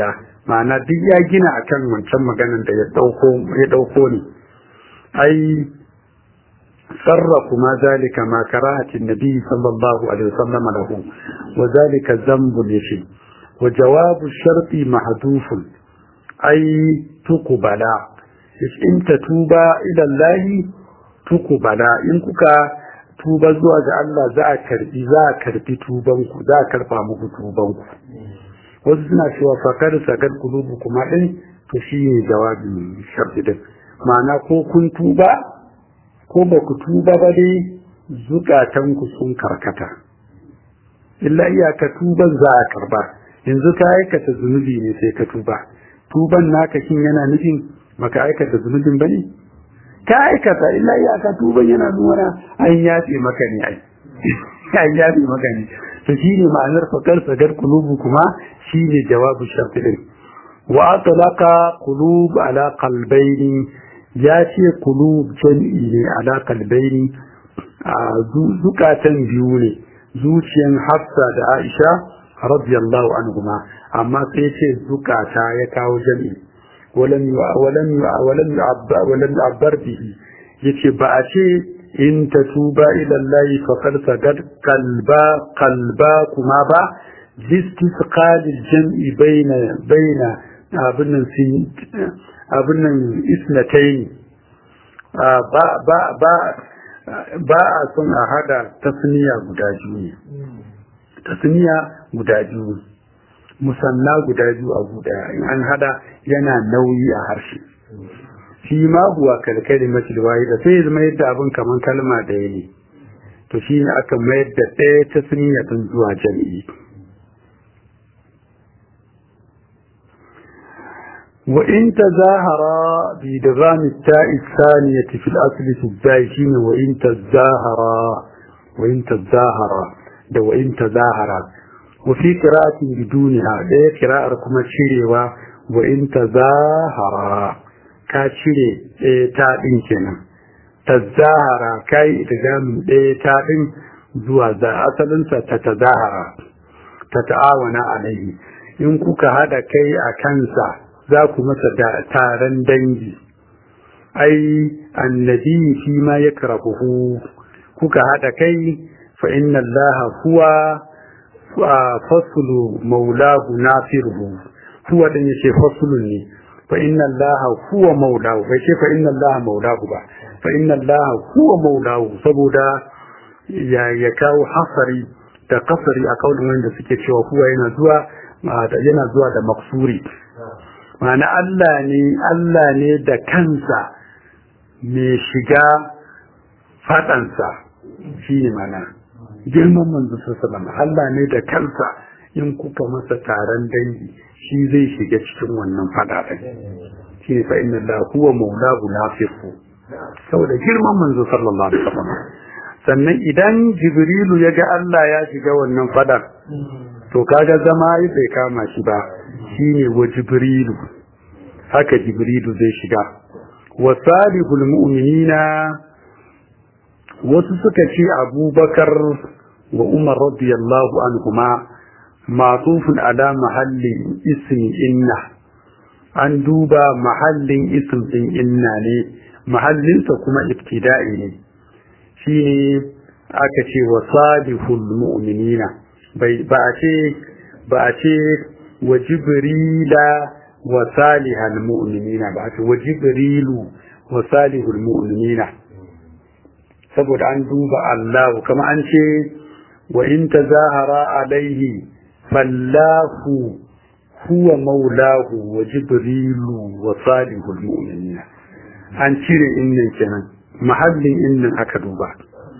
ma'ana duk ya gina akan wancan maganan da ya dauko ya dauko ne ai sarrafu ma zalika ma karahatin nabi sallallahu alaihi wasallam lahu wa zalika dhanbun yashi wa jawabu sharti mahdufun ai tukubala in tatuba ila Allah tukubala in kuka tuba zuwa ga Allah za a karbi za a karbi tubanku za a karfa muku tubanku wasu suna cewa fakar sakar kulubu kuma din to shi ne jawabin sharfi din ma'ana ko kun tuba ko ba ku tuba ba dai zukatanku sun karkata illa iyaka tuban za a karba yanzu ka aikata zunubi ne sai ka tuba tuban naka shin yana nufin maka aikata zunubin ba ne ka aikata illa iyaka tuban yana nuna an yafe maka ne ai an yafe maka ne to shine ma'anar fakar sagar kulubu kuma shine jawabu sharti din wa atlaqa qulub ala qalbayn ya ce qulub jam'i ne ala qalbayn zukatan biyu ne zuciyan Hafsa da Aisha radiyallahu anhuma amma sai ce zukata ya kawo jam'i ولم ولم ولم يعبر ولم يعبر به yace ba a ce in tatuba ila Allah faqad sagad qalba qalba kuma ba listisqal jam'i baina baina abin nan sin abin nan isnatayn ba ba ba ba a son a hada tasniya guda biyu tasniya guda biyu musanna guda biyu a guda in an hada yana nauyi a harshe shi ma huwa kalkali matil da sai zama yadda abin kaman kalma ɗaya ne to shi ne aka mayar da ɗaya ta suniya ɗin zuwa jami'i wa in tazahara bi dgham at-ta'i thaniyati fi al-asl tubbai shine wa in tazahara wa in tazahara da wa in tazahara وفي قراءة بدونها ده قراءة كما شيروا وإن تظاهرا كاشيري تابين كنا تظاهرا كاي إدغام تابين زوا ذا أصلا تتظاهرا تتعاون عليه in kuka hada kai a kansa za ku masa da taron dangi ai annabi shi ma ya karahuhu kuka hada kai fa inna allaha huwa fasulu maulahu nafiruhu huwa din yace fasulun ne fa inna allaha huwa maulahu bai ce fa inna allaha maulahu ba fa inna allaha huwa maulahu saboda ya ya kawo hasari da kasari a kaulin wanda suke cewa huwa yana zuwa yana zuwa da maksuri ma'ana Allah ne Allah ne da kansa mai shiga fadansa shi ne mana girman manzo sallallahu Allah ne da kansa in kuka masa taron dangi shi zai shiga cikin wannan fada din shi ne fa inna la huwa maulahu nafiqu saboda girman manzo sallallahu alaihi wasallam sannan idan jibrilu ya ga Allah ya shiga wannan fadar to kaga zama bai kama shi ba shine wa jibrilu haka jibrilu zai shiga wa salihul mu'minina wasu suka ce abubakar wa umar radiyallahu anhuma matufun ala mahallin ismi inna an duba mahallin ism din inna ne mahallinsa kuma ibtida'i ne shine aka ce wa salihul mu'minina bai ba a ce ba a ce wa jibrila wa salihal mu'minina ba a ce wa jibrilu wa salihul mu'minina saboda an duba Allah kama an ce wa in tazahara alaihi fallahu huwa maulahu wa jibrilu wa salihul mu'minina an cire innan kenan mahallin innan aka duba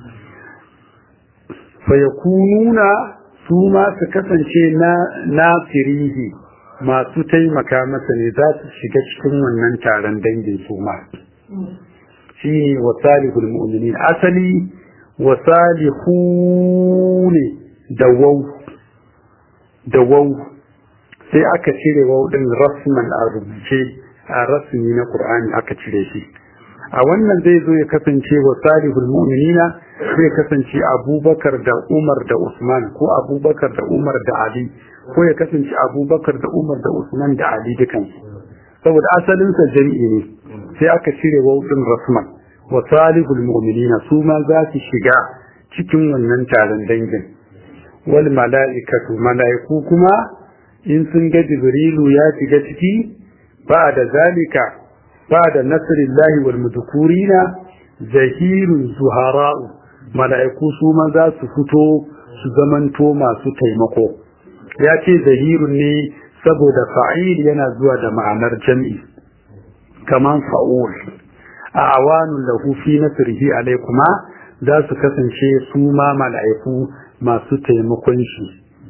fayakununa su ma su kasance na nafirihi masu taimaka masa ne za su shiga cikin wannan taron dangin su ma shi ne wa salihul mu'minin asali wa salihu ne da wau da wau sai aka cire wau din rasman a rubuce a rasmi na qur'ani aka cire shi a wannan zai zo ya kasance wa salihul mu'minina zai kasance abubakar da umar da usman ko abubakar da umar da ali ko ya kasance abubakar da umar da usman da ali dukansu saboda asalinsa jami'i ne sai aka cire wauɗin rasman wa salihul mu'minina su ma za su shiga cikin wannan taron dangin wal mala'ikatu mala'iku kuma in sun ga jibrilu ya shiga ciki ba da zalika ba da nasrillahi wal mudkurina zahirun zuhara'u mala'iku su ma za su fito su zamanto masu taimako ya ce zahirun ne saboda fa'il yana zuwa da ma'anar jam'i kaman fa'ul a awanun lahu fi nasrihi alaikuma za su kasance su ma mala'iku masu taimakon shi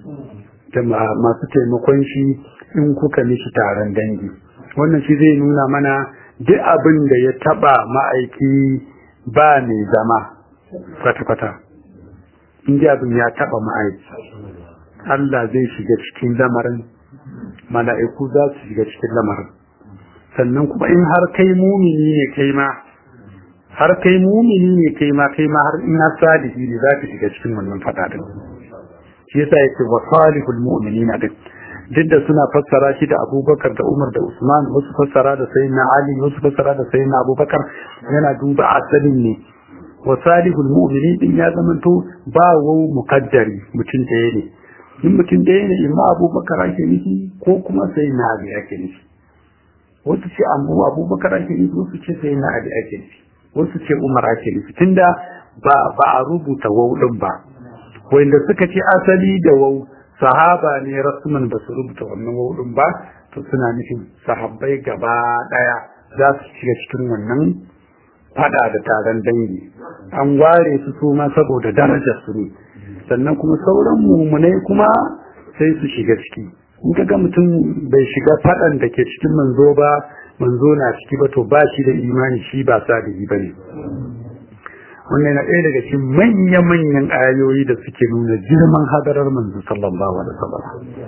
masu taimakon shi in kuka mishi taron dangi wannan shi zai nuna mana duk abin da ya taba ma'aiki ba mai zama kwata-kwata in abin ya taba ma'aiki Allah zai shiga cikin lamarin mala'iku za su shiga cikin lamarin sannan kuma in har kai mumini ne kai ma har kai mumini ne kai ma kai ma har ina salihi ne za ka shiga cikin wannan fada din shi yasa yake wa salihul mu'minina din duk da suna fassara shi da Abubakar da Umar da Usman wasu fassara da Sayyidina Ali wasu fassara da Sayyidina Abubakar yana duba asalin ne wa salihul mu'minin din ya zamanto ba wau muqaddari mutum ɗaya ne in mutum ɗaya ne imma Abubakar ake nufi ko kuma Sayyidina Ali ake nufi wasu ce abu Abubakar ake nufi wasu ce Sayyidina Ali ake nufi wasu ce Umar ake nufi tunda ba ba a rubuta wau din ba wanda suka ce asali da wau sahaba ne rasman ba su rubuta wannan wau din ba to suna nufin sahabbai gaba daya za su shiga cikin wannan fada da taron dangi an ware su su ma saboda darajar su ne sannan kuma sauran mummunai kuma sai su shiga ciki in ka ga mutum bai shiga fadan da ke cikin manzo ba manzo na ciki ba to ba shi da imani shi ba sadihi ba ne wannan na ɗaya daga cikin manya-manyan ayoyi da suke nuna girman hadarar manzo sallallahu alaihi wasallam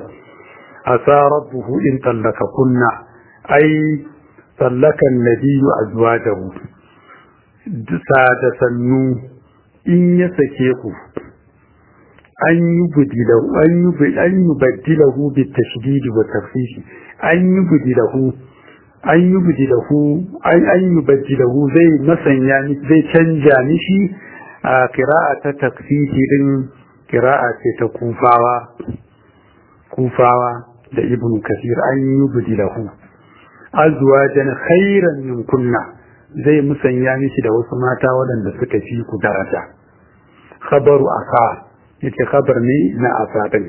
asa rabbuhu in tallaka kunna ai tallaka nabiyyu azwajahu sa da sannu in ya sake ku an yi budilahu an yi an yi badilahu bi tashdid wa tafsir an yi budilahu an yi budilahu an an yi badilahu zai masanya zai canja mishi a qira'a ta takfifi din qira'a ce ta kufawa kufawa da ibnu kasir an yi budilahu azwajan khairan min kunna zai musanya mishi da wasu mata waɗanda suka fi ku daraja khabaru asa yace khabar ne na asa din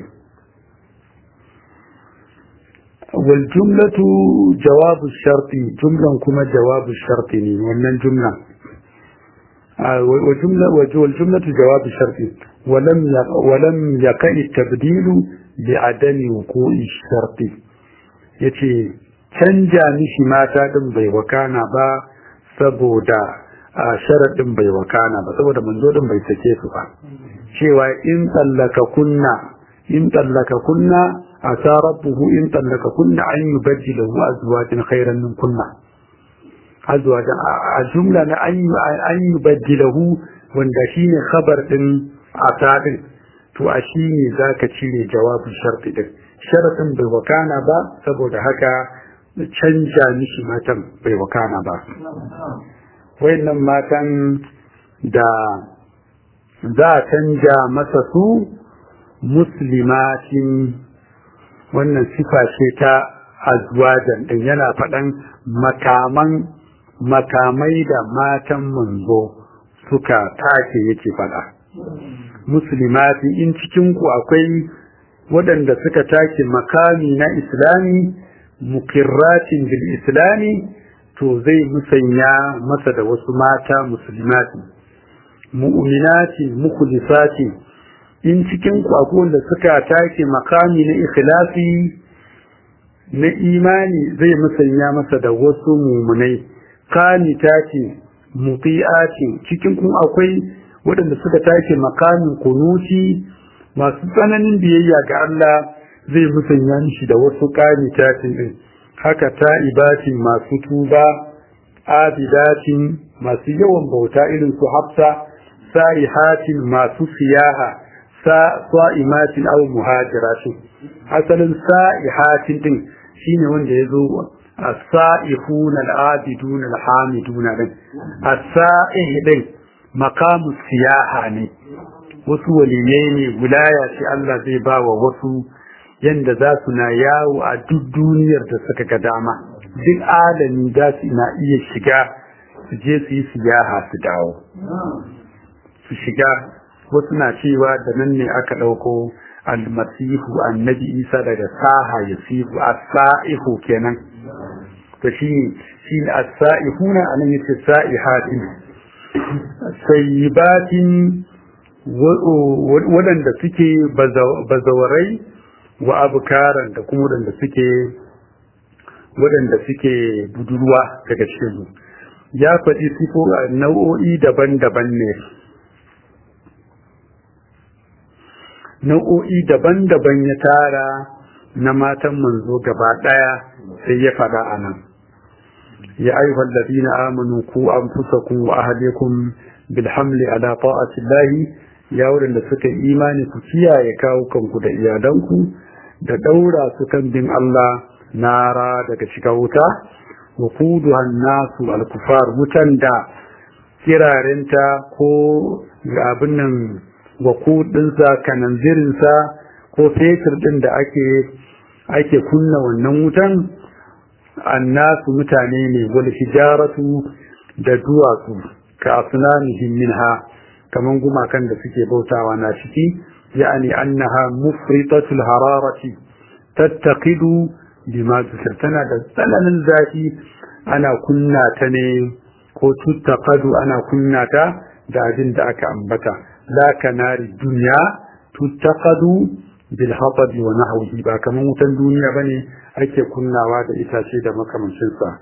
wal jumlatu jawabu sharti jumlan kuma jawabu sharti ne wannan jumla وجملة والجملة جواب الشرط ولم ولم يقع التبديل بعدم وقوع الشرط yace canja mishi mata din bai wakana ba saboda a sharaɗin bai wakana ba saboda manzo din bai sake su ba cewa in tsallaka kunna in tsallaka kunna asa rabbuhu in tsallaka kunna an yubaddilahu azwajin khairan min kunna azwajin a jumla na an yubaddilahu wanda shine khabar din asa din to a shine zaka cire jawabin sharti din sharadin bai wakana ba saboda haka canja mishi matan bai wakana ba wayannan matan da za a canja masa su muslimatin wannan sifa ce ta azwajan din yana faɗan makaman makamai da matan manzo suka take yake faɗa muslimati in cikinku akwai waɗanda suka take makami na islami mukirratin bil islami to zai musanya masa da wasu mata musulmati mu'minati mukhlisati in cikin kwakwan da suka take makami na ikhlasi na imani zai musanya masa da wasu mumunai qanitati muti'ati cikin kun akwai waɗanda suka take makamin kunuti masu tsananin biyayya ga Allah zai musanya mishi da wasu qanitatin din haka ta'ibatin masu tuba abidatin masu yawan bauta irin su hafsa sa'ihatin masu siyaha sa'imatin aw muhajiratin asalin sa'ihatin din shine wanda yazo as-sa'ihuna al-abiduna al-hamiduna din as-sa'ih din maqamu siyaha ne wasu waliyai ne wilaya ce Allah zai ba wa wasu yanda za su na yawo a duk duniyar da suka ga dama duk alami za su na iya shiga su je su yi siyaha su dawo su shiga wasu na cewa da nan ne aka ɗauko almasihu annabi isa daga saha ya sihu as-sa'ihu kenan to shi shi as-sa'ihuna anan yace sa'ihatin sayyibatin waɗanda suke bazawarai wa abukaran da kuma waɗanda suke waɗanda suke budurwa daga cikin ya faɗi sifo nau'o'i daban-daban ne nau'o'i daban-daban ya tara na matan manzo gaba ɗaya sai ya faɗa a nan ya ayyuhal ladina amanu ku anfusakum wa ahlikum bil hamli ala ta'atillahi ya wadanda suka imani ku kiyaye kawo kanku da iyalanku da daura su kan bin Allah nara daga shiga wuta wa kuduhan nasu al-kufar wutan da kirarinta ko abin nan wa kudinsa kananzirinsa ko fetur din da ake ake kunna wannan wutan annasu mutane ne wal hijaratu da duwatsu ka asnanihim minha kaman gumakan da suke bautawa na ciki yani annaha mufritatul hararati tattaqidu bima tana da tsananin zafi ana kunna ta ne ko tuttaqadu ana kunna ta da abin da aka ambata la kanari dunya tuttaqadu bil hatabi wa nahwihi ba kaman wutan duniya bane ake kunnawa da itace da makamancin sa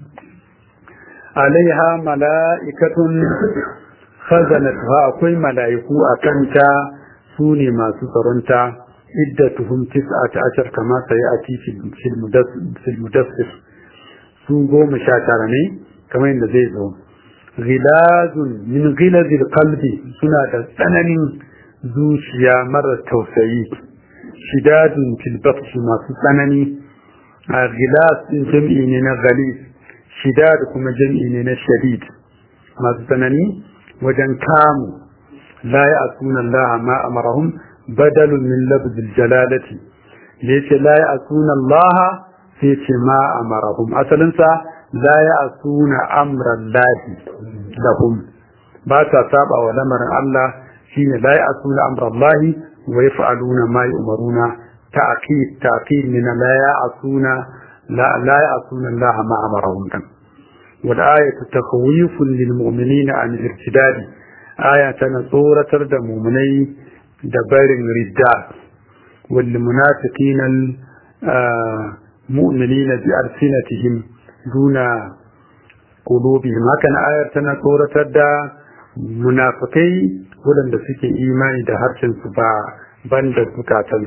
alaiha mala'ikatun khazanatuha akwai mala'iku a kanta su ne masu tsaronta iddatuhum tis'ata ashar kama sai a fil mudassir su goma sha tara ne kamar yadda zai zo ghilazun min ghilazil qalbi suna da tsananin zuciya mara tausayi shidadun fil masu tsanani a ghilaz din jam'i ne na ghalis shidad kuma jam'i ne na shadid masu tsanani wajen kamu la ya'suna Allah ma amarahum badalun min labzil jalalati yace la ya'suna Allah sai ce ma amarahum asalin sa la ya'suna amra Allah lahum ba ta saba wa lamarin Allah shine la ya'suna amra Allah wa yaf'aluna ma yu'maruna ta'qid ta'qid min la ya'suna la la ya'suna Allah ma amarahum kan wal ayatu takhwifun lil mu'minina an al-irtidad aya tana tsoratar da mu'minai da barin ridda wal munafiqina mu'minina bi arsinatihim duna qulubihim hakan ayar tana tsoratar da munafikai waɗanda suke imani da harshen su ba banda zukatan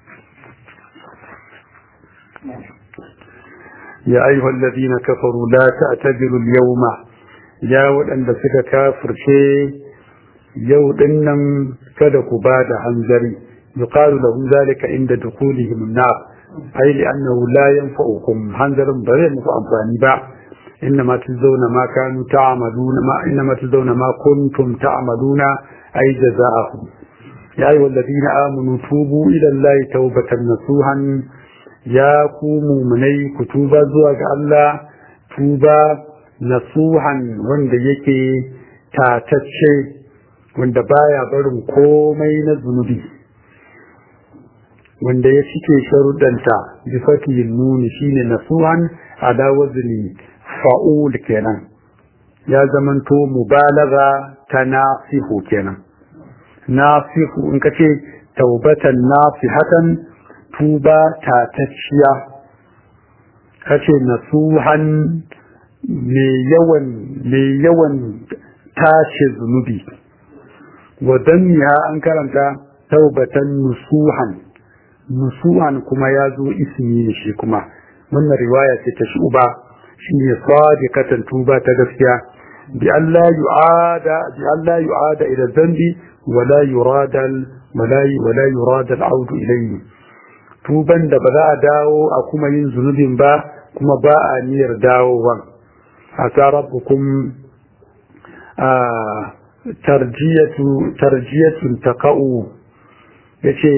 ya ayyuhal ladina kafaru la ta'tadilu al-yawma ya waɗanda suka kafirce yau dinnan kada ku ba da hanzari yuqalu lahum zalika inda dukulihim an-nar ay li'annahu la yanfa'ukum hanzarin ba zai muku amfani ba إنما تجزون ما كانوا تعملون ما إنما تجزون ما كنتم تعملون أي جزاءهم يا أيها الذين آمنوا توبوا إلى الله توبة نصوحا يا قوموا مني كتوبة زواج الله توبة نصوحا وند يكي تاتشي وند بايا برم كومي نزنبي wanda ya cike sharuɗanta bi fatihin nuni shine nasuhan ala wazni fa'ul kenan ya zamanto mubalaga ta nasihu kenan nasihu in ka ce taubatan nasihatan tuba tatacciya ka ce nasuhan mai yawan mai yawan tace zunubi wa damiya an karanta taubatan nusuhan nusuhan kuma ya zo ismi ne shi kuma wannan riwaya ce ta shuba shi ne sadiqatan tuba ta gaskiya bi Allah yu'ada bi Allah yu'ada ila dhanbi wa la yurada wala yurad al-aud ilayhi tuban da ba za a dawo a kuma yin zunubin ba kuma ba a niyyar dawowan asa rabbukum tarjiyatu tarjiyatun taqa'u yace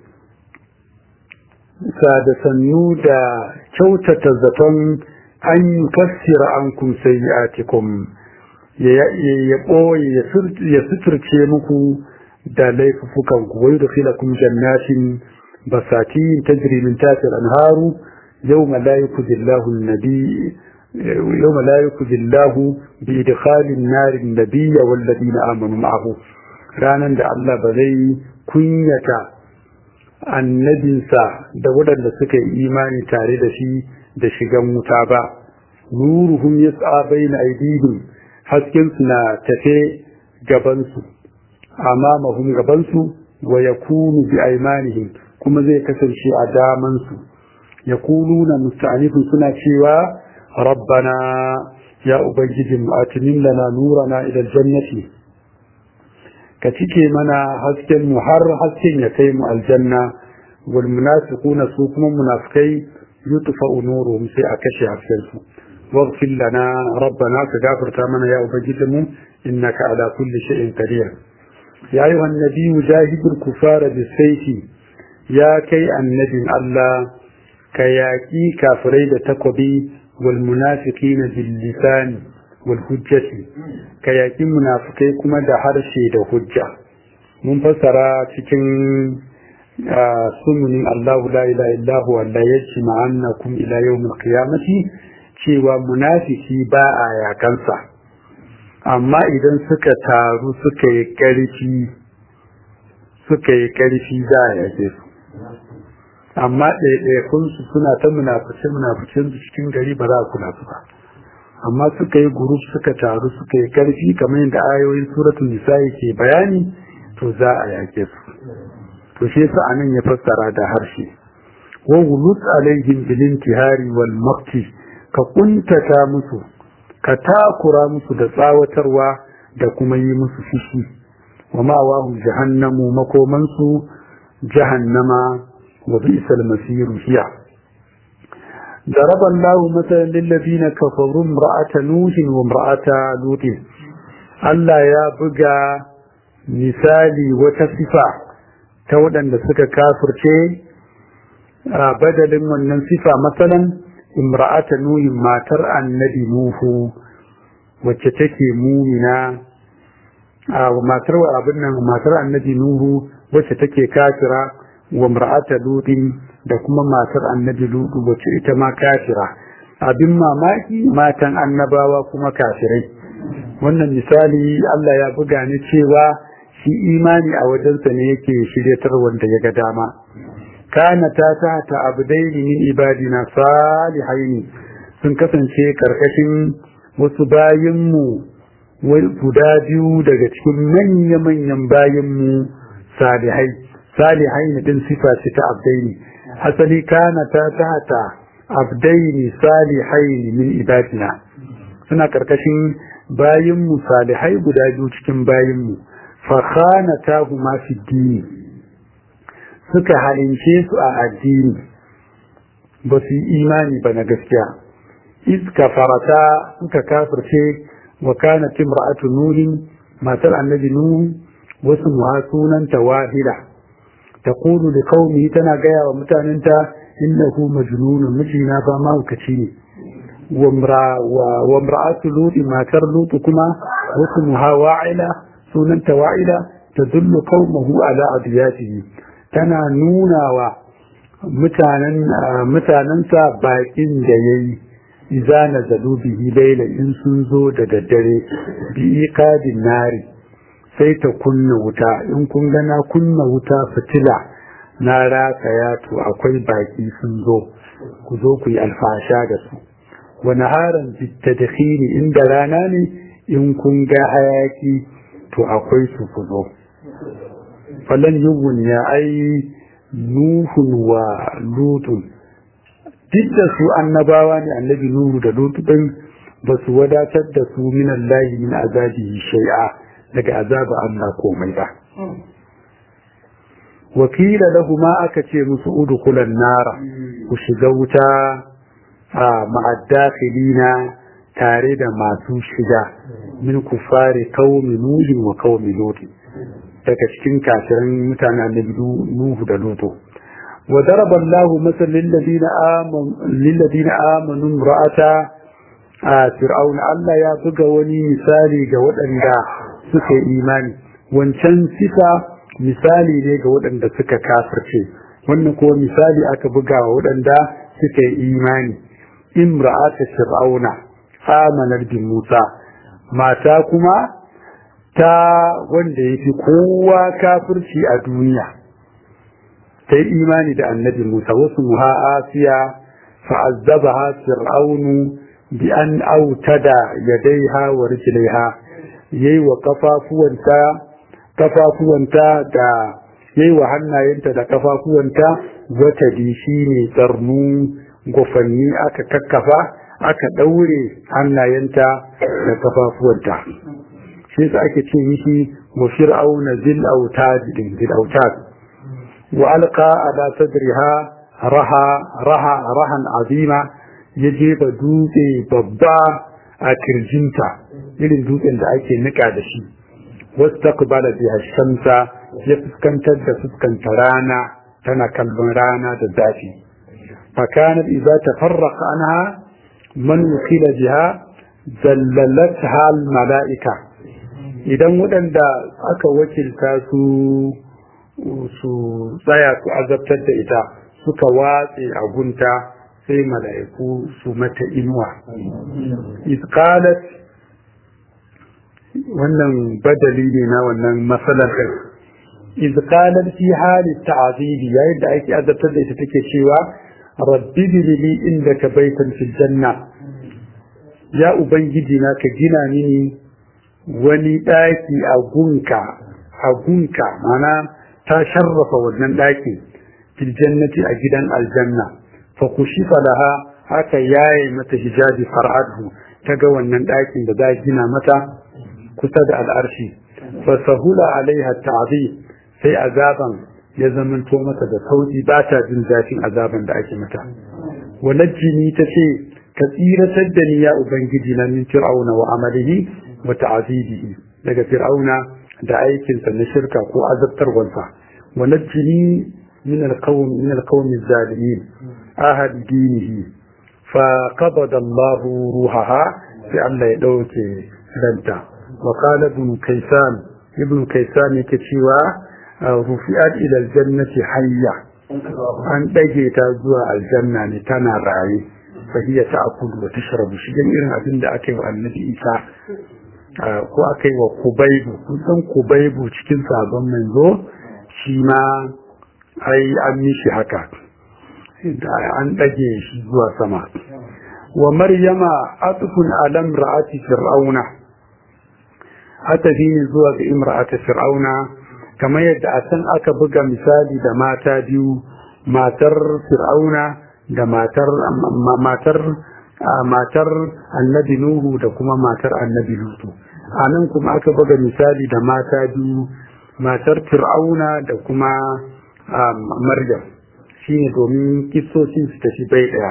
da sannu da kyautata zaton an kassira ankum sayyi'atikum ya ɓoye ya suturce muku da laifukan ku wai da filakum jannatin basatin tajri min tahtiha al-anharu yawma la yukzillahu an-nabi yawma la yukzillahu bi idkhali an-nar an-nabiy wal ladina amanu ma'ahu ranan da Allah ba zai kunyata annabinsa da waɗanda suka yi imani tare da shi da shigan wuta ba nuruhum yas'a bayna aydihim hasken su na tafe gabansu amamahum gabansu wa yakunu bi aymanihim kuma zai kasance a damansu yaquluna musta'anifun suna cewa rabbana ya ubangijin atinin lana nurana ila aljannati ka cike mana hasken mu har hasken ya kai mu aljanna wal munafiquna su kuma munafikai yutfa'u nuruhum sai a kashe hasken su واغفر لنا ربنا كغافر تامنا يا أبجدم إنك على كل شيء قدير يا أيها النبي جاهد الكفار بالسيف يا كي النبي الله كياكي كافرين تقبي والمنافقين باللسان والحجة كياكي منافقين كما دهر شيء حجة منفسرة cikin sununin Allah la ilaha illa huwa la yajma'annakum ila yawmil qiyamati cewa munafiki ba a yakansa amma idan suka taru suka yi ƙarfi suka yi ƙarfi za a yake su amma ɗaiɗaikunsu suna ta munafice munaficen su cikin gari ba za a kula su ba amma suka yi guruf suka taru suka yi ƙarfi kamar yadda ayoyin suratul nisa'i ke bayani to za a yake su to shi yasa anan ya fassara da harshe wa wulut alaihim bil intihari wal maqti ka kuntata musu ka takura musu da tsawatarwa da kuma yi musu fushi wa ma'awahum jahannamu makomansu jahannama wa bi'sal masiru hiya ضرب الله مثلا للذين كفروا امرأة نوح وامرأة لوط Allah ya buga misali wata sifa ta waɗanda suka kafirce a badalin wannan sifa matsalan imra'ata nuhin matar annabi nuhu wacce take mumina a matar abin nan matar annabi nuhu wacce take kafira wa imra'ata lutin da kuma matar annabi lutu wacce ita ma kafira abin mamaki matan annabawa kuma kafirai wannan misali Allah ya buga ni cewa shi imani a wajensa ne yake shiryatar wanda ya ga dama kana ta ta abdaini min ibadina salihaini sun kasance karkashin wasu bayinmu guda biyu daga cikin manya-manyan bayinmu salihai salihai ne din sifa ce ta abdaini asali kana ta ta abdaini salihai min ibadina suna karkashin bayinmu salihai guda biyu cikin bayinmu fa khanatahuma fi dini suka halince su a addini ba su yi imani ba na gaskiya iska farata suka kafirce wa kana timra'atu nuhin matar annabi nuhu wasu muhasunanta wahida taqulu li qaumi tana gaya wa mutanenta innahu majnunun mijina ba mahaukaci ne wa imra'atu lut matar lut kuma wasu muhawa'ila sunanta wa'ila tadullu qaumahu ala adiyatihi tana nuna wa mutanensa bakin da ya yi iza na zalu bihi laila in sun zo da daddare bi iqadin nari sai ta kunna wuta in kun gana kunna wuta fitila na rataya to akwai baki sun zo ku zo ku yi alfasha da su wani haran bitadkhini inda rana ne in kun ga hayaki to akwai su ku zo falan yugun ya ai nuhun wa lutun duk da su annabawa ne annabi nuhu da lutu din ba su wadatar da su min Allah min azabi shay'a daga azaba Allah komai ba wakila lahu ma aka ce musu udkhulan nara ku shiga wuta a ma'addakhilina tare da masu shiga min kufari qaumi nuhin wa qaumi lut daga cikin kafirin mutanen annabi nuhu da lutu wa daraba Allah masal lil ladina amanu lil ladina amanu ra'ata fir'auna Allah ya buga wani misali ga waɗanda suka yi imani wancan sifa misali ne ga waɗanda suka kafirce wannan ko misali aka buga wa waɗanda suka yi imani imra'ata fir'auna amanar bin Musa mata kuma ta wanda yafi kowa kafirci a duniya ta yi imani da annabi Musa wasu muha asiya fa'azzabaha fir'aunu bi an autada yadaiha wa rijlaiha yayi wa kafafuwanta kafafuwanta da yayi wa hannayenta da kafafuwanta wata dishi ne tsarnu gofanni aka kakkafa aka daure hannayenta da kafafuwanta shi yasa ake ce mishi wa fir'auna zil autad din zil autad wa alqa ala sadriha raha raha rahan azima ya jefa dutse babba a kirjinta irin dutsen da ake nika da shi wastaqbala biha shamsa ya fuskantar da fuskanta rana tana kallon rana da zafi fakanat idza tafarraqa anha man wukila biha zallalatha al malaika idan waɗanda aka wakilta su su tsaya su azabtar da ita suka watse a gunta sai mala'iku su mata inuwa isqalat wannan badali ne na wannan matsalar ɗin izqalat fi hali ta'zibi yayin da ake azabtar da ita take cewa rabbi li indaka baitan fil janna ya ubangiji na ka gina mini wani daki a gunka a gunka mana ta sharrafa wannan daki fil jannati a gidan aljanna fa kushifa laha haka yayi mata hijabi far'adhu ta ga wannan dakin da za gina mata kusa da al'arshi fa sahula alaiha ta'zib sai azaban ya zamanto mata da sauki ba ta jin zafin azaban da ake mata walajini ta ce ka tsiratar da ni ya ubangiji na min fir'auna wa amalihi wa ta'zibihi daga fir'auna da aikinsa na shirka ko azabtarwansa walajini min alqawm min alqawm az-zalimin ahad dinihi fa qabada Allah ruhaha sai Allah ya dauke ranta wa qala ibn kaysan ibn kaysan yake cewa rufi'at ila aljannati hayya an dage ta zuwa aljanna ne tana raye fa hiya ta'kulu wa tashrabu shi dan irin abin da aka yi wa annabi Isa ko aka yi wa Kubaibu kun san Kubaibu cikin sabon manzo shi ma ai an mishi haka an dage shi zuwa sama wa maryama atfun alam ra'ati fir'auna atafi ne zuwa ga imra'ati fir'auna kamar yadda a can aka buga misali da mata biyu matar fir'auna da matar matar matar annabi nuhu da kuma matar annabi lutu a nan kuma aka buga misali da mata biyu matar fir'auna da kuma maryam shine domin kisocin su tafi bai daya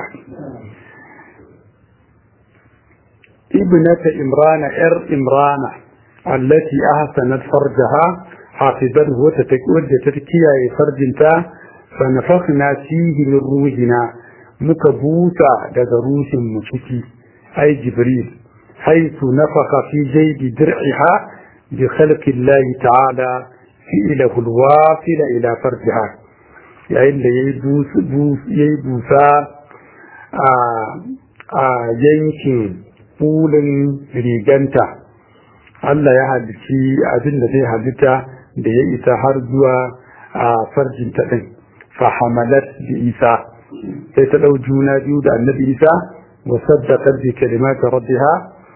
ibnata imrana yar imrana allati ahsanat farjaha حافظته wadda ta kiyaye farjinta fa nafakhna fihi min ruhina muka buta daga ruhin mu ciki ai jibril haythu nafakha fi jaybi dir'iha bi khalqi Allah ta'ala fi ila alwafil ila farjiha yayin da yayi yayi busa a a yankin bulin riganta Allah ya halici abin da zai halitta da ya isa har zuwa a farjin ta ɗin fahamalat bi isa sai ta ɗau juna biyu da annabi isa wa saddaqat bi kalimati rabbiha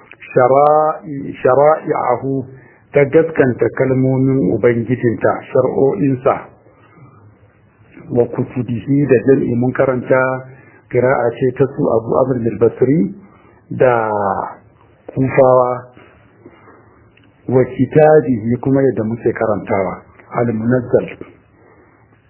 shara'i'ahu ta gaskanta kalmomin ubangijinta shar'o'insa wa kutubihi da jam'i mun karanta kira'a ce ta su abu amr basri da kufawa wa kitabihi kuma yadda muke karantawa al-munazzal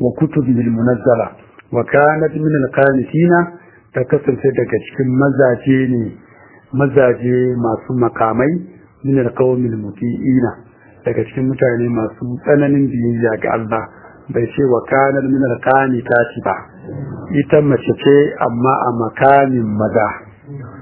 wa kutubihi munazzala wa kanat min al-qanitina ta kasance daga cikin mazaje ne mazaje masu makamai min al-qawmil muti'ina daga cikin mutane masu tsananin biyayya ga Allah bai ce wa kanar min al-qanitati ba ita mace ce amma a makamin maza